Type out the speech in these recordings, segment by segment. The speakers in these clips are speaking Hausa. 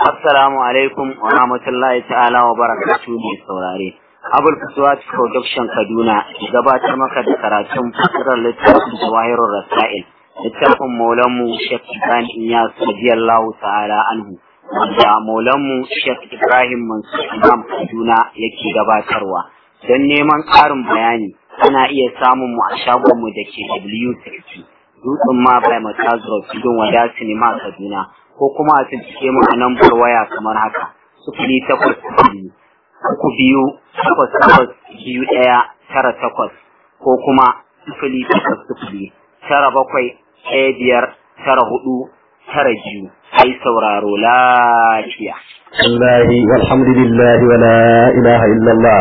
Assalamu alaikum wa rahmatullahi ta'ala wa barakatuhu mai saurare. Abul Fuswat Production Kaduna gabatar maka da karatun fasirar littafin Jawahirul Rasail. Littafin Maulanmu Sheikh Ibrahim Iyas radiyallahu ta'ala anhu. Wanda Maulanmu Sheikh Ibrahim Mansur Imam Kaduna yake gabatarwa. Don neman ƙarin bayani ana iya samun mu a shagonmu da ke W60. Dutsen ma bai Matazuro Tudun Wada Sinima Kaduna. ko kuma a cikin mu a lambar waya kamar haka sufuri takwas biyu uku biyu takwas takwas biyu ɗaya tara takwas ko kuma sufuri takwas sufuri tara bakwai ɗaya biyar tara hudu tara biyu ai sauraro lafiya. الله والحمد لله ولا إله إلا الله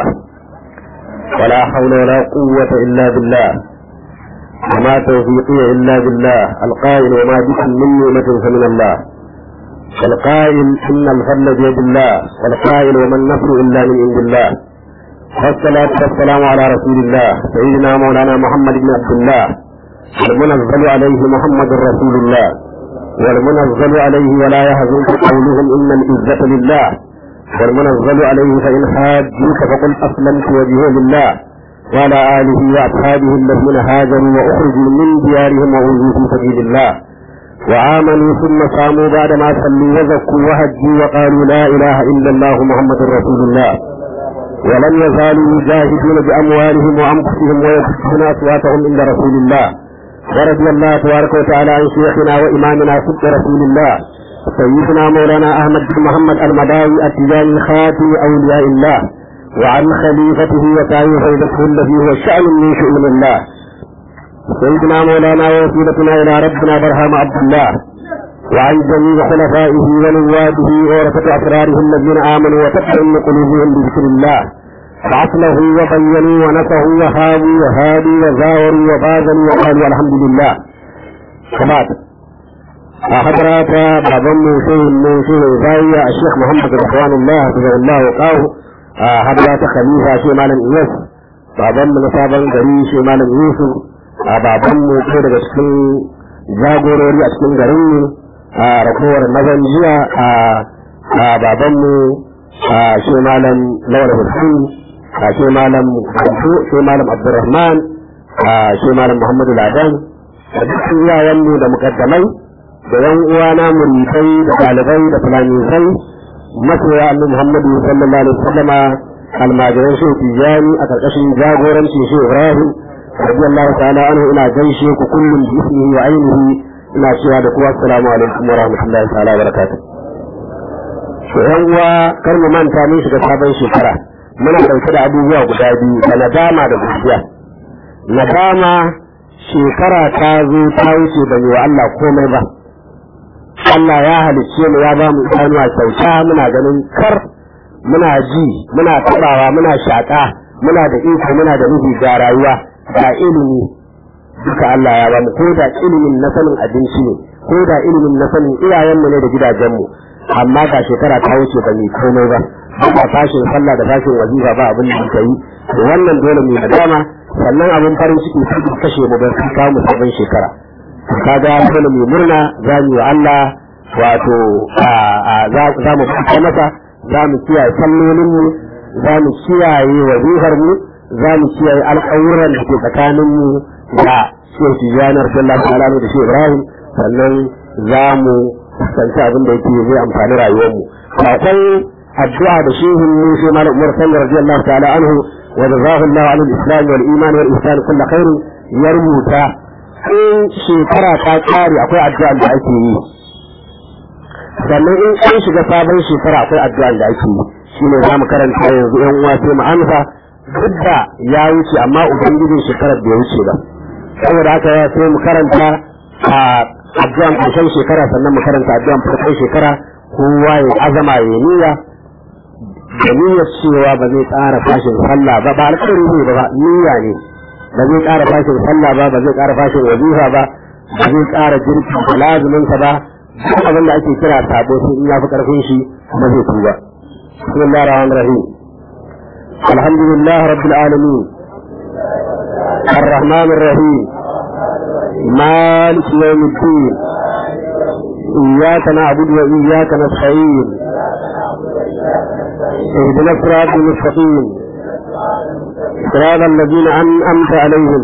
ولا حول ولا قوة إلا بالله وما توفيقي إلا بالله القائل وما بكم من نعمة فمن الله والقائل إن الفضل بيد الله والقائل وما النصر إلا من عند الله والصلاة والسلام على رسول الله سيدنا مولانا محمد بن عبد الله والمنزل عليه محمد رسول الله والمنزل عليه ولا يهزنك قولهم إن العزة لله والمنزل عليه فإن حاجوك فقل أسلمت وجهه لله وعلى آله وأصحابه الذين هاجروا وأخرجوا من ديارهم وأوذوا في سبيل الله وآمنوا ثم صاموا بعدما صلوا وزكوا وهجوا وقالوا لا إله إلا الله محمد رسول الله ولم يزالوا يجاهدون بأموالهم وأنفسهم ويكفون أصواتهم عند رسول الله ورضي الله تبارك وتعالى عن شيخنا وإمامنا صدق رسول الله سيدنا مولانا أحمد بن محمد المداوي التجاني خاتم أولياء الله وعن خليفته وتعين فيدته الذي هو شأن من شؤون الله سيدنا مولانا ووسيلتنا إلى ربنا برهام عبد الله وعن جميع خلفائه ونواده وورثة أسراره الذين آمنوا وتطمئن قلوبهم بذكر الله فعصله وبينوا ونصحوا وهابوا وهادوا وزاوروا وبازلوا وقالوا الحمد لله كبات حضرات بابن شيخ من شيخ زاوية الشيخ محمد رضوان الله رضي الله وقاه حضرات خليفة شيخ مالم إياس بابن من صابن غري شيخ مالم يوسف a babanmu ko daga cikin jagorori a cikin garinmu a rakowar mazan jiya a babanmu a shi malam lawal hussein a shi malam kanto shi malam abdurrahman a shi malam muhammadu ladan da dukkan iyayenmu da mukaddamai da yan uwana muridai da ɗalibai da fulamisai masoya annabi muhammadu sallallahu alaihi wasallama almajiran shi tijani a karkashin jagorancin shi ibrahim رضي الله تعالى عنه إلى جيشه كل باسمه وعينه إلى شهادة السلام عليكم ورحمة الله تعالى وبركاته yan uwa kar mu manta mun shiga sabon shekara muna ɗauke da abubuwa guda biyu da nadama da gaskiya nadama shekara ta zo ta wuce da wa Allah komai ba Allah ya halicce mu ya ba mu idanuwa kyauta muna ganin kar muna ji muna tabawa muna shaƙa muna da iko muna da nufi ga rayuwa da ilimi duka Allah ya bamu ko da ilimin na sanin abinci ne ko da ilimin na sanin iyayenmu ne da gidajenmu amma ga shekara ta wuce ba mai komai ba ba fashin sallah da fashin wazifa ba abin da muka yi wannan dole mu da dama sannan abin farin ciki su kashe mu ba su kawo mu sabon shekara kaga dole mu murna za mu yi Allah wato za mu fita masa za mu kiyaye sallolinmu za mu kiyaye wazifar mu za mu kiyaye alƙawuran da ke tsakaninmu da Shehu Tijjani Rasulullah ta'ala da Shehu Ibrahim sannan za mu fuskanci abin da yake zai amfani rayuwarmu. Akwai addu'a da Shehu mu Shehu Malam Umar Sallar radiyallahu ta'ala anhu wa jazahu Allah an al-islam wal iman wal ihsan kull khair ya rubuta in shekara ta kare akwai addu'a da ake yi. Sannan in an shiga sabon shekara akwai addu'a da ake yi. Shine za mu karanta yanzu 'yan uwa sai mu amsa duk da ya wuce amma ubangijin shekarar bai wuce ba saboda haka ya sai mu karanta a addu'an ƙarshen shekara sannan mu karanta addu'an farkon shekara kowa ya azama ya niyya da niyyar cewa ba zai ƙara fashin sallah ba ba alƙawari ne ba niyya ne ba zai ƙara fashin sallah ba ba zai ƙara fashin wazifa ba ba zai ƙara jirgin lazuminsa ba duk abin da ake kira sabo sai in ya fi ƙarfin shi kuma zai tuba bismillahir rahmanir rahim الحمد لله رب العالمين الرحمن الرحيم مالك يوم الدين إياك نعبد وإياك نستعين اهدنا الصراط المستقيم صراط الذين أنعمت عليهم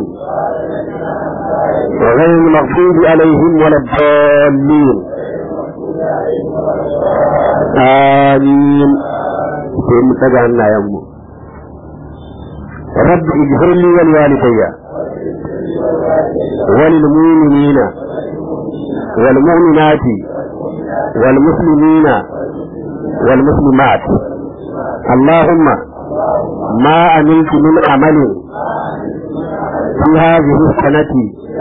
وغير المغضوب عليهم ولا الضالين آمين في متجعنا يا أمه رب اغفر لي ولوالدي وللمؤمنين والمؤمنات والمسلمين والمسلمات اللهم ما عملت من عمل في هذه السنة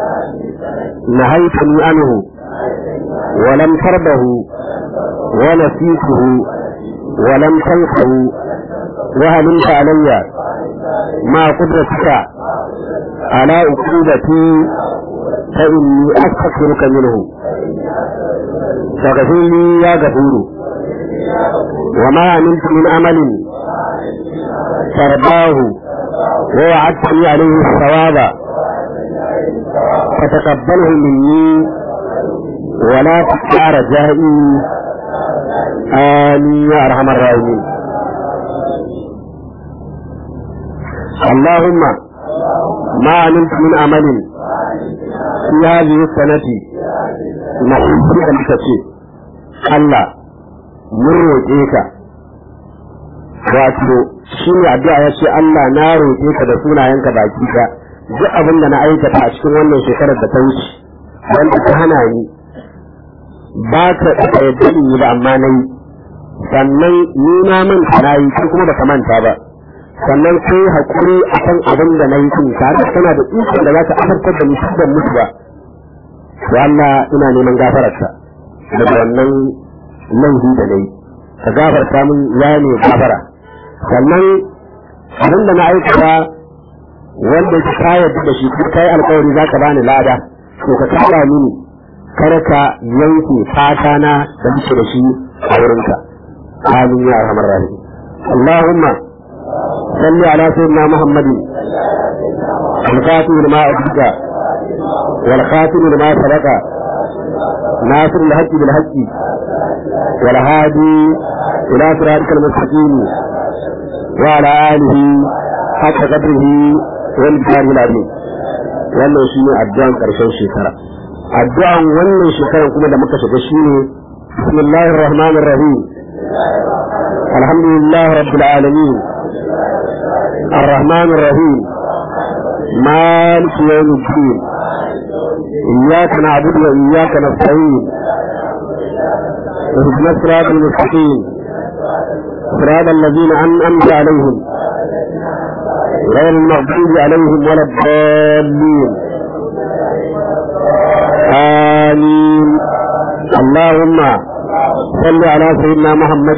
نهيتني عنه ولم تربه ونسيته ولم تنسه وهلمت علي ما قدرتك على عقوبتي فإني أستغفرك منه فاغفر لي يا غفور وما عملت من عمل ترضاه ووعدتني عليه الثواب فتقبله مني ولا تقطع رجائي آمين يا أرحم الراحمين اللهم ما عملت من عمل في هذه السنة نحن أن تشيء الله من روجيك wato shi ne addu'a ya ce Allah na roƙe ka da sunayenka baki ka duk abin da na aikata a cikin wannan shekarar da ta wuce wanda ta hana ni ba ta da yadda in yi ba amma na yi sannan ni na manta na yi ko kuma baka manta ba sannan kai hakuri akan abin da na yi kun tare da kana da ikon da za ka afartar da musu da mutu ba to Allah ina neman gafararka daga wannan laifi da na yi ka gafarta min ya ne gafara sannan abin da na aikata wanda ka kayar da shi ko kai alkawari za ka bani lada to ka kara mini kar ka yanke fata na da muke da shi a wurinka amin ya rahmar rahim Allahumma salli ala sayyidina Muhammadin al-fatih lima abdika wal khatim lima sabaqa ناصر الحق بالحق والهادي إلى صراطك المستقيم وعلى آله حق قدره والبشار العظيم wannan shi ne addu'an ƙarshen shekara addu'an wannan shekaran kuma da muka shiga shi ne bismillahir rahmanir rahim alhamdulillah rabbil alamin الرحمن الرحيم مالك يوم الدين إياك نعبد وإياك نستعين اهدنا الصراط المستقيم صراط الذين أنعمت عليهم غير المغضوب عليهم ولا الضالين آمين اللهم صل على سيدنا محمد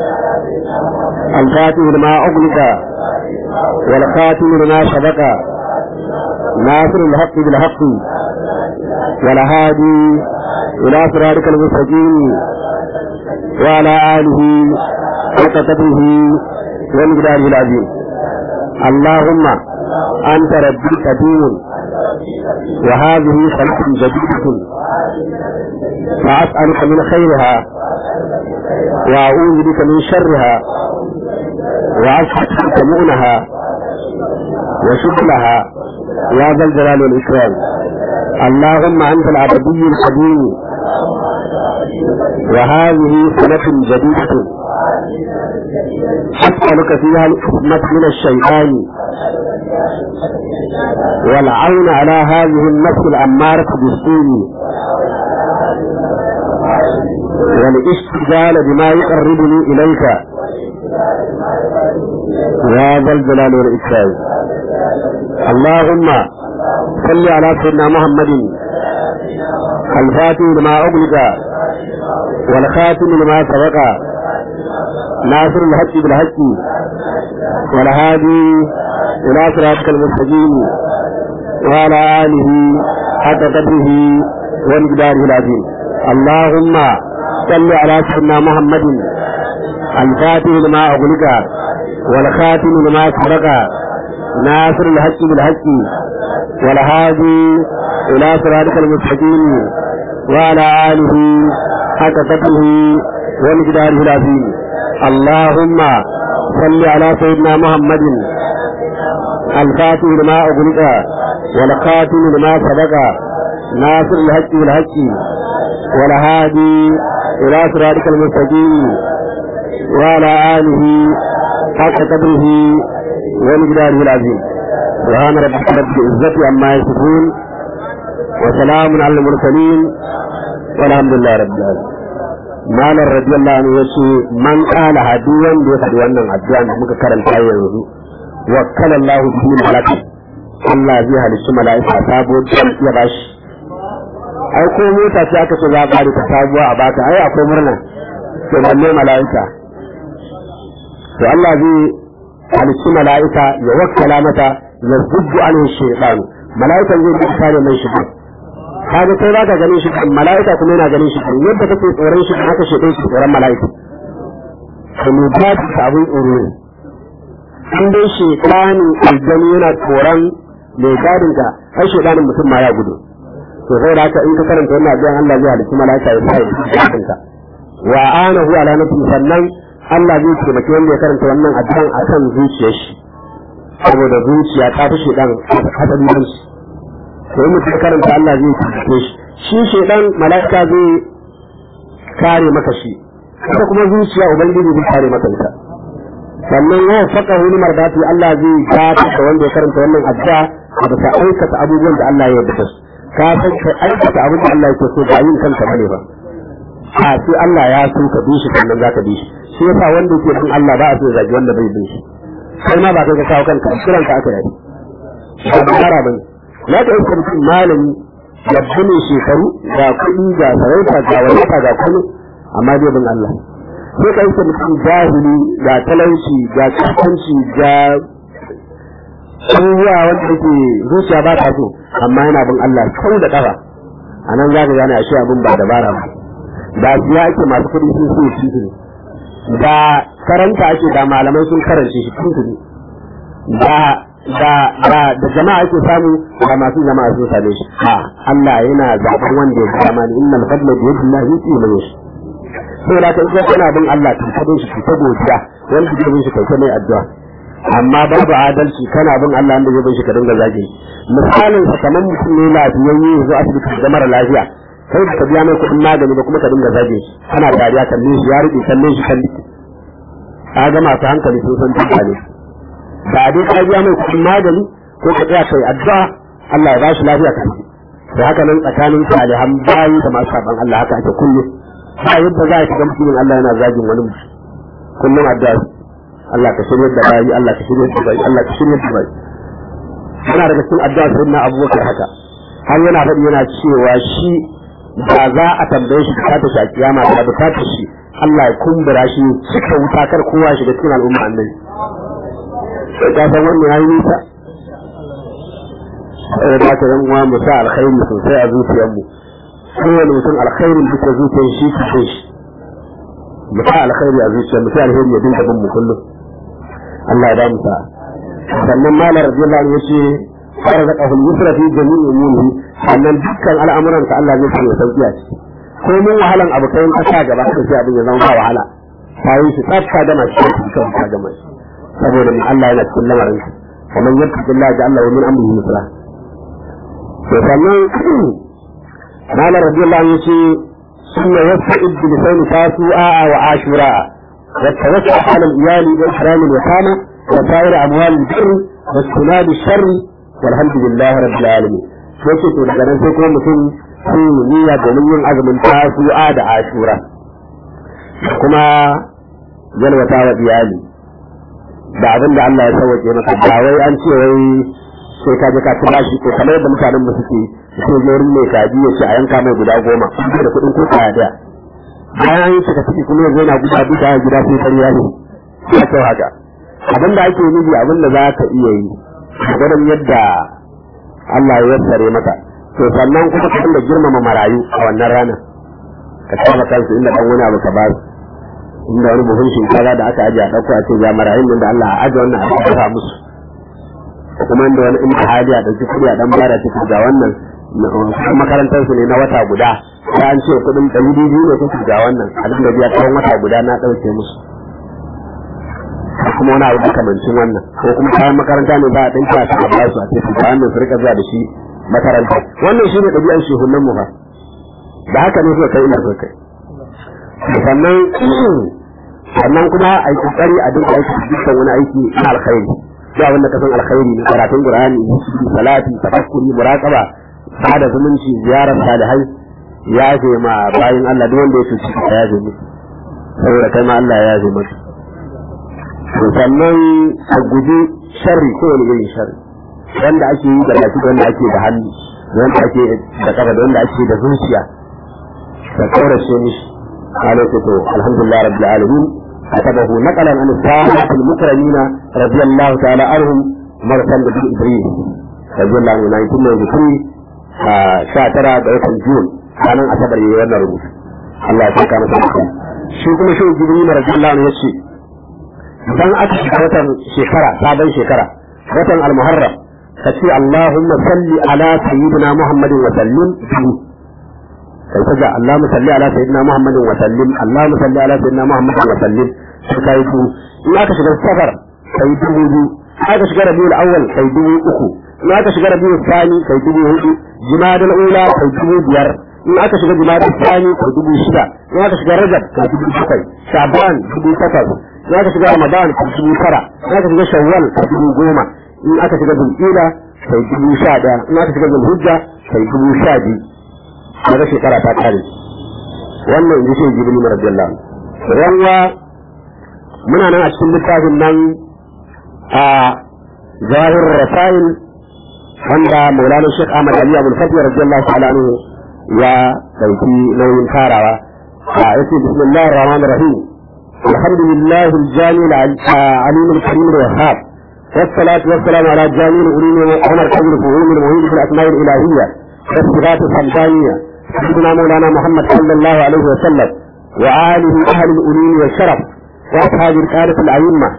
الفاتح لما أغلق والخاتم لما سبق ناصر الحق بالحق والهادي إلى صراطك المستقيم وعلى آله حق قدره ومقداره العظيم اللهم أنت ربي قديم وهذه خلق جديدة فأسألك من خيرها وأعوذ بك من شرها وأشهد مؤنها وشكلها يا ذا الجلال والإكرام اللهم أنت العبدي القديم وهذه سنة جديدة أسألك فيها الحكمة من الشيطان والعون على هذه النفس الأمارة بالسوء والاستجال بما يقربني إليك يا ذا الجلال والإكرام اللهم صل على سيدنا محمد الفاتح لما أغلق والخاتم لما سبق ناصر الحق بالحق والهادي إلى صراطك المستقيم وعلى آله حق قدره ومقداره العظيم اللهم صل على سيدنا محمد الفاتح لما أغلق والخاتم لما سبق ناصر الحق بالحق والهادي إلى صراطك المستقيم وعلى آله حق قدره ومقداره العظيم اللهم صل على سيدنا محمد الفاتح لما أغلق والخاتم لما سبق ناصر الحق بالحق والهادي إلى صراطك المستقيم وعلى آله حق قدره ومقداره العظيم سبحان ربك رب العزة عما يصفون وسلام على المرسلين والحمد لله رب العالمين malar radiyallahu anhu yace man qala hadiyan da ya faɗi wannan addu'a da muka karanta yanzu wakkala Allah bihi malaka Allah zai halicci mala'ika sabo ya bashi ai ko mota ce aka ce za ka ta sabuwa a baka ai akwai murna to balle mala'ika to Allah zai halicci mala'ika ya wakkala mata ya zubbu alaihi shaytan mala'ikan zai bi kare mai shi kaga kai ba ka ganin shi mala'ika kuma yana ganin shi yadda kake tsoron shi haka shi ɗin tsoron mala'ika to mu ba ta abin tsoro ne in dai shekani aljani yana tsoron mai gadin ka ai shekanin mutum ma ya gudu to sai da haka in ka karanta wannan addu'an Allah zai halitta mala'ika ya sa ya gadin ka wa anahu ala nafsi sannan Allah zai taimaki wanda ya karanta wannan addu'an akan zuciyar shi saboda zuciya ta fi shedan hatsari ban shi to in mutum karanta Allah zai taimake shi shi shedan mala'ika zai kare maka shi ita kuma zuciya ubangiji zai kare maka ita sannan ya saka wani mardati Allah zai gata da wanda ya karanta wannan addu'a a bisa aikata abubuwan da Allah ya yarda su ka san ka aikata abin da Allah yake so ba yin kanka bane ba a sai Allah ya so ka bi shi sannan zaka bi shi shi yasa wanda yake bin Allah ba a so zagi wanda bai bin shi kai ma ba kai ka kawo kanka kiran ka aka yi ba bara bane na ka iska mutum malami ya bane shekaru ga kuɗi ga sarauta ga wadata ga kuma amma dai bin Allah sai ka iska mutum jahili ga talauci ga kafanci ga abubuwa wanda yake zuciya ba ta so amma yana bin Allah kau da kafa a nan za ka gane a shi abin ba dabara ba da siya ake masu kuɗi sun so shi ne da karanta ake da malamai sun karance shi tuntuni da da da da jama'a ake samu da masu jama'a sun same shi ha Allah yana zaɓar wanda ya zama ni innal fadla bi yadillahi yuti man yashi saboda ka ita kana bin Allah ki ta shi ki ta godiya wanda ke bin shi kai mai addu'a amma babu adalci kana bin Allah wanda ya bin shi ka dinga zage misalin sa kamar mutum ne lafiyayye zo asibiti da mara lafiya kai da ka biya mai kuɗin magani ba kuma ka dinga zage shi kana dariya kalle shi ya rike kalle shi kalle ka ga masu hankali sun san tuka ne ba dai ka biya mai kuɗin magani ko ka tsaya kai addu'a Allah ya ba shi lafiya kan da haka nan tsakanin salihan bayi da masu saban Allah haka ake kullum ba yadda za a shiga mutumin Allah yana zagin wani mutum kullum addu'a Allah ka shirya da bayi Allah ka shirya da bayi Allah ka shirya da bayi yana daga cikin addu'a sai na abubakar haka har yana faɗi yana cewa shi ba za a tambaye shi bukata shi a kiyama da bukata shi Allah ya kumbura shi cika wuta kar kowa shiga cikin al'umma annabi sai ka san wannan yayi nisa sai da ka zan uwa mu sa alkhairi sosai a zuciyar mu kowane mutum alkhairin duka zuciyar shi ki shi mu sa alkhairi a zuciyar mu sai alheri ya dinga bin mu kullum Allah ya ba mu sa sannan malar radiyallahu anhu yace arzaqahu al-yusra fi jami'i umurihi sannan dukkan al'amuran ka Allah zai sanya sauki a ciki ko mun wahalan abu kai ka sa gaba sai abin ya zama ba wahala sai shi tsafta da mashi kan ka ga mashi saboda mun Allah yana cikin lamarin sa kamar yadda Allah ya Allah min amrihi yusra to sannan malar radiyallahu anhu yace sunna yasta'id bi lisani tasu'a wa ashura والتوسع على الإيال وإكرام اليتامى وسائر أموال البر واجتناب الشر والحمد لله رب العالمين sai ce to daga nan sai kuma mutum sun yi niyya domin yin azumin tasu'a da ashura kuma yalwata wa iyali da abin da Allah ya sauke maka ba wai an ce wai sai ka je ka ci bashi ko kamar yadda mutanen mu suke su je wurin mai kaji ya ce a yanka mai guda goma kuma da kuɗin ko kaya daya bayan an yi cika ciki kuma yanzu yana guda duka a gida sai kariya ne ya kyau haka abin da ake nufi abin da za ka iya yi gwadon yadda Allah ya yassare maka to sannan kuma ka dinga girmama marayu a wannan rana ka kama kansu inda dan wani abu ka ba su inda wani buhun shinkafa da aka ajiye a ɗauko a ce ga marayun nan da Allah a ajiye wannan a kafa musu kuma inda wani inda hali a ɗauki kuɗi a ɗan bara cikin ga wannan makarantar su ne na wata guda sai an ce kuɗin ɗari biyu ne kuka ga wannan a dinga biya tsawon wata guda na ɗauke musu kuma wani abu makamancin wannan ko kuma kayan makaranta ne za a ɗinka su a ba su a tafi da hannun su rika zuwa da shi makaranta wannan shi ne ɗabi'ar shehunan mu fa da haka ne suka kai ina suka kai sannan sannan kuma a yi kokari a dinga aiki dukkan wani aiki na alkhairi duk abin da ka san alkhairi ne karatun qur'ani salati tafakkuri muraqaba sada zumunci ziyarar salihai ya ce ma bayin Allah duk wanda ya cuci ka ya ce musu saboda kai ma Allah ya ce maka sannan a guji sharri ko wani irin sharri wanda ake yi da baki wanda ake da hannu wanda ake da kafa da wanda ake da zuciya ka kaurace mishi عليك الحمد لله رب العالمين كتبه نقلا عن الصحابة المكرمين رضي الله تعالى عنهم مرسل بن إبراهيم رضي الله عنه 1993 شاترا بيت الجون كان أصبر يوانا ربوش الله يسوك أنا سبحانه shi kuma shi jibril radiyallahu anhu yace dan aka shiga watan shekara sabon shekara watan al-muharram kace allahumma salli ala sayyidina muhammadin wa sallim kai ta ga Allahumma salli ala sayyidina Muhammadin wa sallim Allahumma salli ala sayyidina Muhammadin wa sallim sai kai ku in aka shiga safar kai dubu biyu aka shiga rabiul awwal kai dubu uku in aka shiga rabiul thani kai dubu hudu jimadul ula kai dubu biyar in aka shiga jimadul thani kai dubu shida in aka shiga rajab kai dubu bakwai shaban dubu takwas in aka shiga ramadan kai dubu tara in aka shiga shawwal kai dubu goma in aka shiga zulhijja kai dubu sha daya in aka shiga zulhijja kai dubu sha biyu daga shekara ta kare wannan in ji shi jibril radiyallahu anhu yanwa muna nan a cikin littafin nan a zahir rasail wanda maulana shek ahmad ali abul fatih radiyallahu ta'ala anhu ya dauki nauyin farawa a yace bismillahir rahmanir rahim alhamdulillah aljami alim alkarim alwahhab والصلاة والسلام على جامع العلوم ومركز الفهوم المهيب في الأسماء الإلهية والصفات الصمدانية سيدنا مولانا محمد صلى الله عليه وسلم وآله أهل الألوم والشرف وأصحاب القادة الأئمة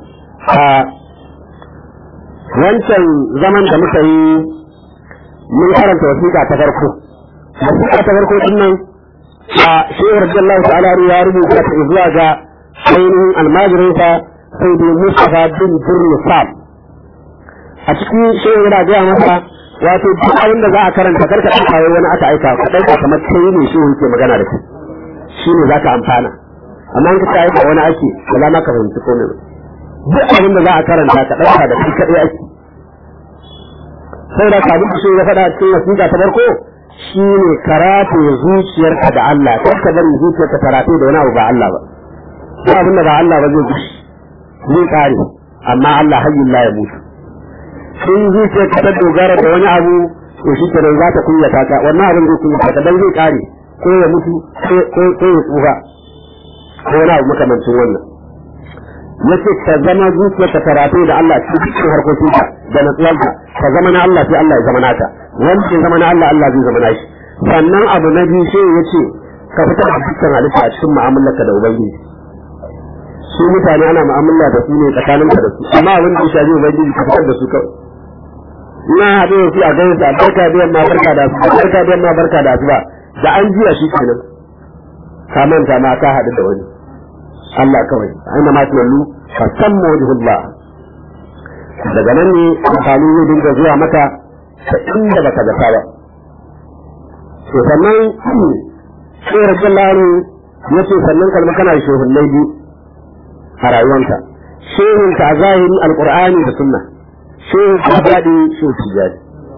wancan zaman da muka yi mun karanta wasiƙa ta farko wasiƙa ta farko din nan a shehu radiyallahu ta'ala ya rubuta ta zuwa ga ainihin almajirinsa sai dai Mustafa bin Burnisab a cikin shehu yana gaya masa wato duk abin da za a karanta karka ɗauka wai wani aka aika ka ɗauka kamar kai ne shi yake magana da kai shi ne za ka amfana amma in ka aika wani ake ba za ka fahimci komai ba duk abin da za a karanta ka ɗauka da kai kaɗai ake sai da ka duk shi ya faɗa cikin wasiƙa ta farko shi ne karatu zuciyarka da Allah kar ka bari zuciyarka karatu da wani abu ba Allah ba duk abin da ba Allah ba zai gushi zai kare amma Allah hayyin la ya mutu sun zuciya ka ta dogara da wani abu to shi kenan za ta kunyata ka wannan abin zai kunyata ka dan zai kare ko ya mutu ko ko ya tsufa ko wani abu makamancin wannan yace ka zama zuciya ka karatu da Allah cikin harkokin ka da natsuwarka ka zama na Allah sai Allah ya zama naka wanda ya zama na Allah Allah zai zama nashi sannan abu na biyu sai yace ka fitar da dukkan halitta a cikin mu'amalarka da ubangiji su mutane ana mu'amala da su ne tsakaninka da su amma abin da ya shafi ubangiji ka fitar da su kawai na haɗu da su a gani su a barka da yamma barka da su barka da yamma barka da su ba da an jiya shi kenan ka manta ma ka haɗu da wani Allah kawai aina ma tuwallu fa samma wajhullah daga nan ne amfani zai dinga zuwa maka ta inda baka zata ba to sannan sai rajullahu ya ce sannan kalma kana shehunnai biyu a rayuwanka shehunka a zahiri alqur'ani da sunna shehu ka daɗi shehu tijjani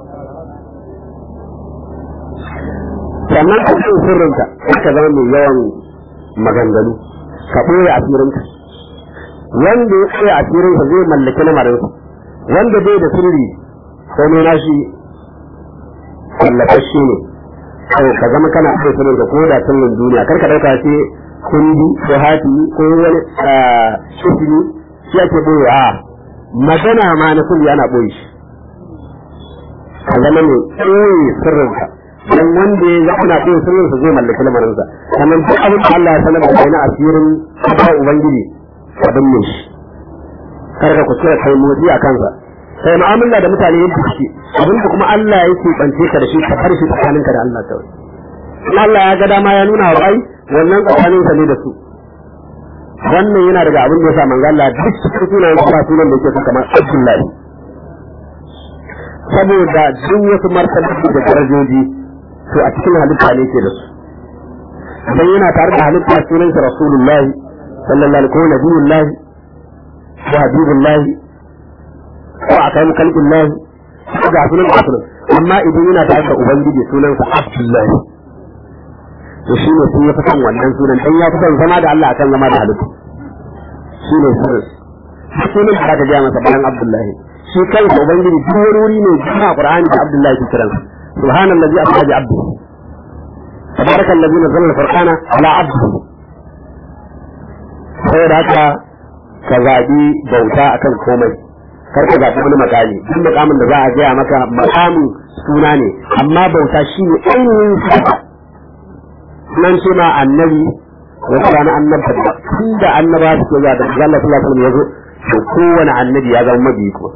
sannan ka ce sirrinka ka zama mai yawan maganganu ka ɓoye asirinka wanda ya ɓoye asirinka zai mallaki lamarinsa wanda bai da sirri ko mai nashi tallafashe ne kawai ka zama kana ɓoye sirrinka ko da sirrin duniya kar ka ɗauka ce kundi ko hatimi ko wani shifini shi ake ɓoye a magana ma na sirri ana ɓoye shi ka zama mai ɓoye sirrinka dan wanda ya zama na ɓoye sirrinsa zai mallaki lamarinsa sannan duk abin da Allah ya sanar da kai na asirin ba ubangiji ka binne shi kar ka kuskura kai motsi a kansa sai mu'amala da mutane yadda suke abin da kuma Allah yake bance ka da shi ka bar shi tsakaninka da Allah kawai in Allah ya ga dama ya nuna wa bai wannan tsakaninsa ne da su wannan yana daga abin da ya sa manzo Allah duk cikin sunayen ba sunan da yake son kamar Abdullahi saboda duk wasu martabobi da darajoji to a cikin halitta ne ke da su dan yana tare da halitta sunan sa Rasulullahi sallallahu alaihi wa nabiyullahi wa habibullahi ko akai kalbillahi ga sunan da sunan amma idan yana tare da ubangiji sunan sa Abdullahi to shi ne sun ya fi son wannan sunan dan ya fi son zama da Allah akan zama da halittu shi ne sirri sunan da aka gaya masa bayan Abdullahi shi kansa ubangiji duk wani wuri ne jima Qur'ani da Abdullahi ke kiransa subhanallazi asra bi abdihi tabarakallazi nazzala al-furqana ala abdihi saboda haka ka zaɓi bauta akan komai kar ka zaɓi wani makami duk makamin da za a gaya maka makamin suna ne amma bauta shi ne ainihin suna nan ce ma annabi wata rana annabta da tun da annaba su ke zuwa da Allah sallallahu alaihi wasallam ya zo to kowane annabi ya zama mabiyi ko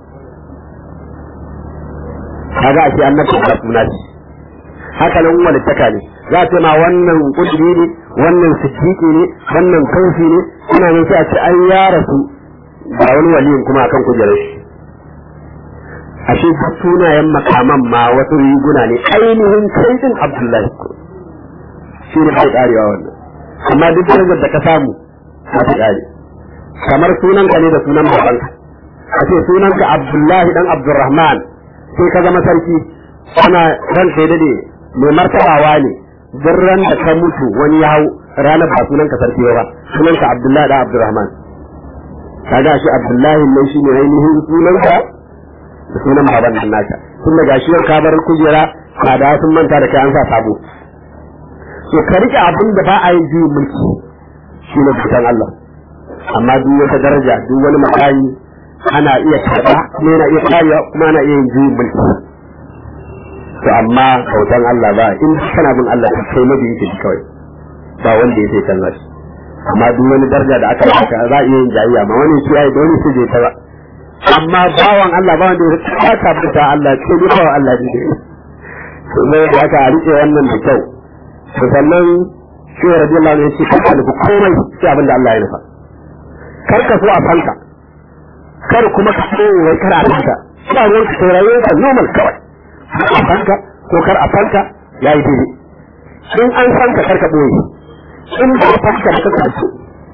kaga ake annabta da suna ce haka nan wani taka ne za ta ma wannan kudiri ne wannan siddiqi ne wannan kaufi ne ina nan sai a ce an ya rasu ga wani waliyin kuma akan kujerar shi ashe duk sunayen makaman ma wasu riguna ne ainihin kai din Abdullahi shi ne bai karewa wannan amma duk darajar da ka samu za ta kare kamar sunanka ne da sunan babanka a ce sunanka Abdullahi dan Abdurrahman sai ka zama sarki ana ran sai dade mai martabawa ne duk ran da ka mutu wani ya hau ranar ba sunanka sarki ba sunanka Abdullahi dan Abdurrahman kaga shi Abdullahi ne shi ne ainihin sunanka da sunan baban nan naka tun daga shi ka bar kujera ka da sun manta da kai an sa sabo so ka rike abin da ba a yin juyin mulki shi ne fitan Allah amma duk wata daraja duk wani makami ana iya karɓa kuma yana iya kariya kuma ana iya yin juyin mulki to amma kautan Allah ba in kana bin Allah ka kai mabi yake kawai ba wanda ya sai canza shi amma duk wani daraja da aka baka za a iya yin jayayya amma wani shi yayi dole su je ta ba amma bawan Allah ba wanda ya ta fita Allah ce ni bawan Allah ne to ne da aka rike wannan da kyau to sannan shi radiyallahu anhu ya ce ka alku komai sai abin da Allah ya nufa kar ka so a fanka kar kuma ka so wai kar a fanka ba ruwan ka sai rayuwar ka normal kawai a fanka ko kar a fanka yayi daidai in an fanka kar ka boye in ba a fanka ba ka so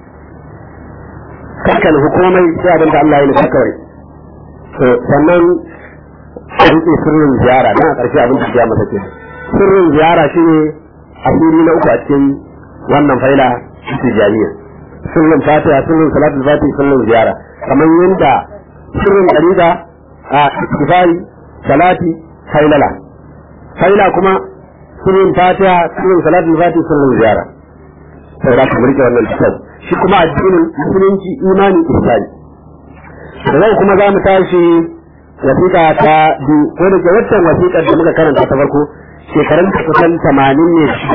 kar ka nufi komai sai abin da Allah ya nufa kawai to sannan a rike sirrin ziyara dan a ƙarshe abin da ya masa ke sirrin ziyara shine asiri na uku a cikin wannan faila tijaniya sirrin fatiha sirrin salatul fatiha sirrin ziyara kamar yadda sirrin dariqa a istifari salati failala faila kuma sirrin fatiha sirrin salatul fatiha sirrin ziyara sai da kamar rike wannan kitab shi kuma addinin musulunci imani ihsani zai kuma za mu tashi wasiƙa ta biyu ko da ke waccan wasiƙar da muka karanta ta farko shekarun ta kusan tamanin ne shida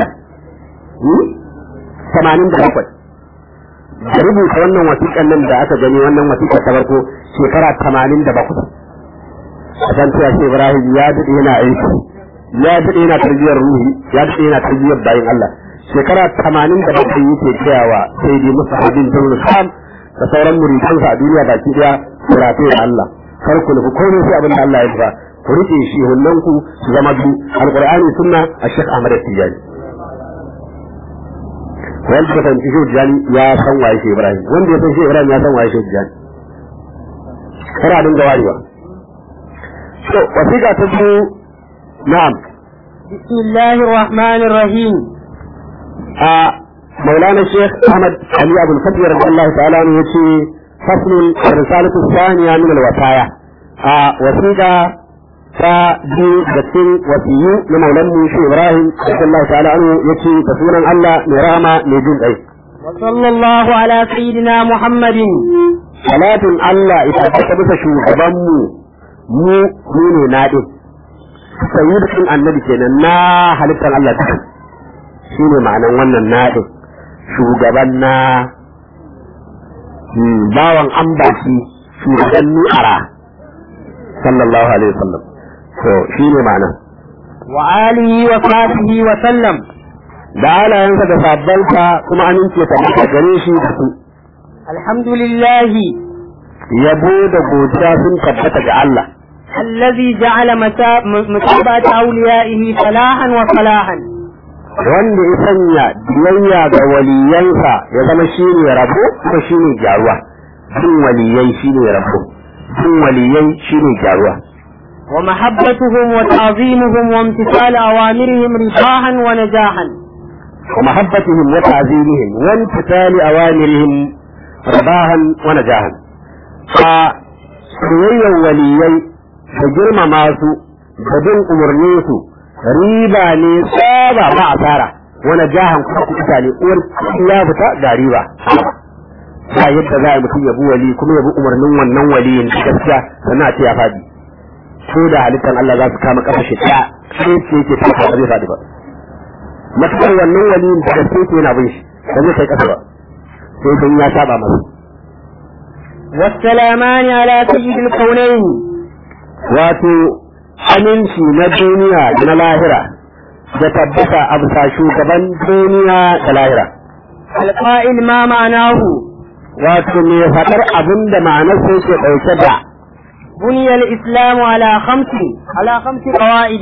tamanin da bakwai da rubuta wannan wasiƙan nan da aka gani wannan wasiƙar ta farko shekara tamanin da bakwai a san cewa shi ibrahim ya daɗe yana aiki ya daɗe yana tarbiyyar ruhi ya daɗe yana tarbiyyar bayan allah shekara tamanin da bakwai yake gaya wa sai dai musa abin jirgin sam da sauran muridansa a duniya baki ɗaya kurafe da allah kar ku nufi komai sai abin da allah ya nufa ku rike shi hullanku su zama biyu alqur'ani sunna a shek ahmad tijani wanda ka fahimci shi tijani ya san waye shi ibrahim wanda ya san shi ibrahim ya san waye shi tijani kar a dinga warewa to wasiƙa ta biyu na'am بسم الله الرحمن الرحيم a مولانا الشيخ احمد علي ابو الفتح رضي الله تعالى عنه يقول فصل الرسالة الثانية من الوصايا a wasiƙa ta biyu da cikin wasiyu na maulan mu shi Ibrahim sallallahu ta'ala anhu yace da sunan Allah mai rahama mai jin kai وصلى الله على سيدنا محمد salatin Allah ita ta bisa shugaban mu mu mu ne na din sayyidin annabi kenan na halittar Allah duka shine ma'anan wannan na din shugaban na bawan ambaci shugaban nu'ara sallallahu alaihi wasallam to shine ma'ana وآله وصحبه وسلم da halayensa da sabbansa kuma amince ta maka gare shi da su الحمد لله yabo da godiya sun tabbata ga Allah الذي جعل متا- م- متابعة أوليائه فلاحا وصلاحا wanda ya sanya biyayya ga waliyansa ya zama shine rabo kuma shine gyaruwa bin waliyai shine rabo bin waliyai shine gyaruwa ومحبتهم وتعظيمهم وامتثال أوامرهم رفاها ونجاحا ومحبتهم وتعظيمهم وامتثال أوامرهم رباها ونجاحا فسويا وليي بجرم ماسو بدون أمرنيسو ريبا نصابا ما أثارا ونجاحا كفاك إتالي يا بتا دا ريبا ba yadda za a mutum yabi wali kuma yabi umarnin wannan waliyin gaskiya sannan a ce ya faɗi ko da halittar Allah za su kama kafa shi ɗaya sai ce yake tafa ba zai faɗi ba matukar wannan waliyin da gaske ke yana bin shi ba zai kai kasa ba sai dan ya saba masa والسلامان على سيد الكونين wato aminci na duniya da na lahira da tabbata a bisa shugaban duniya da lahira القائل ما معناه wato mai faɗar abin da ma'anar sai ke ɗauke da بني الإسلام على خمس على خمس قواعد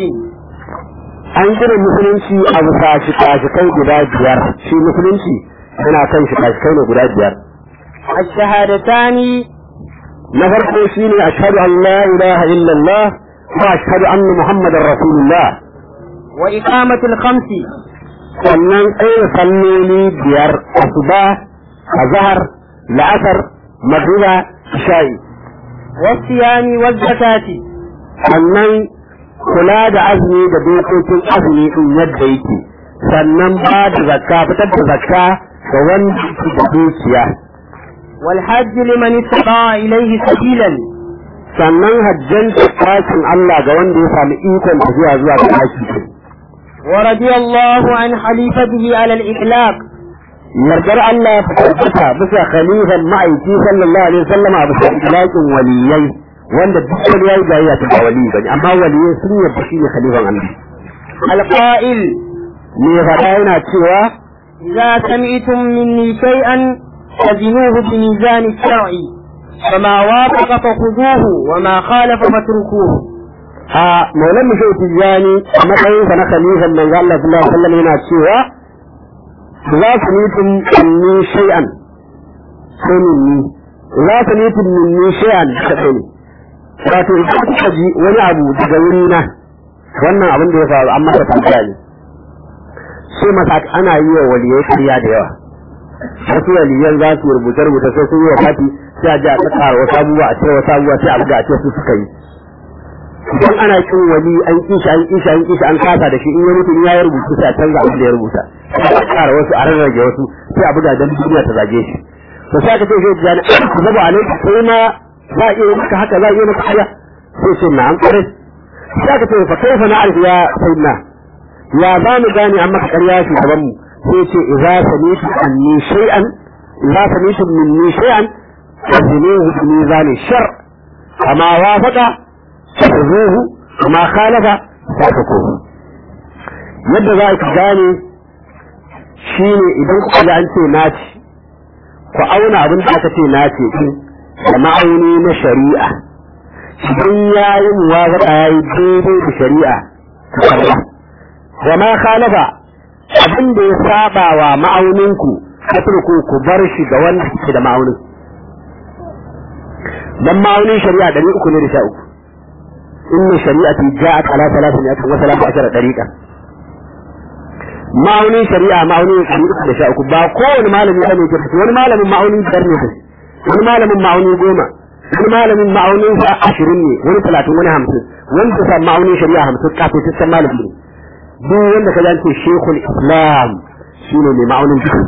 an gina musulunci a bisa shika-shikai guda biyar shi musulunci yana kan shika-shikai ne guda biyar الشهادتان na farko shine ashhadu an la ilaha illallah wa ashhadu anna muhammadar rasulullah وإقامة الخمس sannan tsaye salloli biyar asuba azhar la'asar magriba isha'i والصيام والزكاة sannan kula da azumi da dokokin azumi din yadda yake sannan ba da zakka fitar da zakka ga wanda yake da dukiya والحج لمن استطاع إليه سبيلا sannan hajjan ɗakin Allah ga wanda ya sami ikon tafiya zuwa ga ɗaki ورضي الله عن خليفته على الإطلاق yardar Allah ya tabbata bisa khalifan ma'aiki sallallahu alaihi wasallam a bisa ilakin waliyai wanda duk wani yayi jayayya ta ba wali bane amma waliyai sun yarda shi ne khalifan Allah القائل me faɗa yana cewa إذا سمعتم مني شيئا فزنوه بميزان الشرع فما وافق فخذوه وما خالف فاتركوه a maulan mushau tijjani a matsayinsa na khalifan manzo Allah sallallahu alaihi wasallam yana cewa za su mutum minni shay'an sai minni za su mutum minni shay'an da kai ne wato idan kuka ji wani abu daga wuri na wannan abin da ya faru amma ta tambaya ne sai masa ana yi wa waliyai kariya da yawa wasu waliyan za su rubuta rubuta sai sun yi wa fati sai a ji a tsakara wasu abubuwa a ce wasu abubuwa sai a buga a ce su suka yi idan ana kin wani an kishi an kishi an kishi an kasa da shi in ya mutu in ya yi rubutu sai a canza abin da ya rubuta sai a kara wasu a rarrage wasu sai a buga dan duniya ta zage shi to sai aka ce shi jani ku zaba alaika sai ma za a iya yi maka haka za a iya maka haya sai ce na an kare sai aka ce fa kaifa na arfi ya sayyidina ya za mu gane an maka ƙarya shi gaban mu sai ce idza samitu anni shay'an idza samitu minni shay'an fazinuhu bi mizani shar kama wafaqa fazuhu kama khalafa fatrukuhu yadda za ka gane shine idan kuka ga an ce naci ku auna abin da aka ce naci din da ma'auni na shari'a idan ya yi muwafaqa ya yi daidai da shari'a ku karba wa ma khalafa abin da ya saba wa ma'auninku fatruku ku bar shi ga wanda ke da ma'aunin dan ma'aunin shari'a ɗari uku ne da sha uku inna shari'ati ja'at ala salatin ya kan wasala ashara dariqa ma'aunin shari'a ma'aunin ɗari uku da sha uku ba kowane malami bane ke fito wani malamin ma'aunin biyar ne ke wani malamin ma'auni goma wani malamin ma'aunin sa ashirin ne wani talatin wani hamsin wani ta sa ma'aunin shari'a hamsin kafin ta san malami ne duk wanda ka zance shekul islam shine mai ma'aunin duka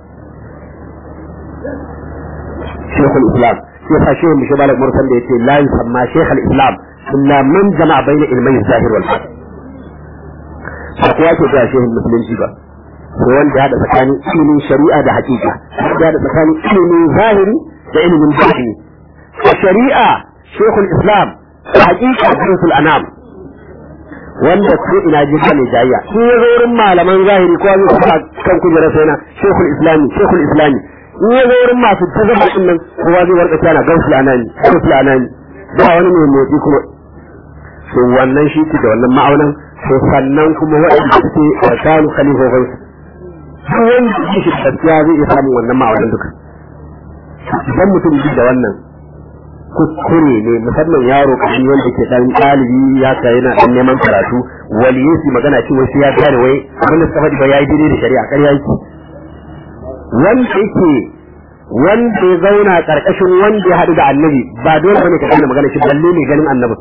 shekul islam sai sa shehu mishi balak mursan da yace la yusamma shekul islam illa man jama'a bayna ilmai zahir wal batin ba kowa ke ga shehun musulunci ba ko wanda ya da tsakanin ilimin shari'a da hakika ya da tsakanin ilimin zahiri da ilimin batini a shari'a shekul islam a hakika jinsul anam wanda ko ina ji ne jayya in ya zo wurin malaman zahiri ko wani kuma kan kujera sai na shekul islami shekul islami in ya zo wurin masu ta zama din nan kowa zai warka tana gausu anani gausu anani ba wani mai motsi kuma to wannan shi ke da wannan ma'aunan to sannan kuma waɗanda suke da kanu khalifofai duk wanda yake shi gaskiya zai iya samun wannan ma'aunan duka idan mutum da wannan kuskure ne musamman yaro kashi wanda ke dan ɗalibi ya ka yana dan neman karatu waliyu su magana cewa sai ya gane wai abin da suka faɗi ba yayi daidai da shari'a ƙarya yake wanda yake wanda ya zauna karkashin wanda ya haɗu da annabi ba dole bane ka gane magana shi balle ne ganin annabi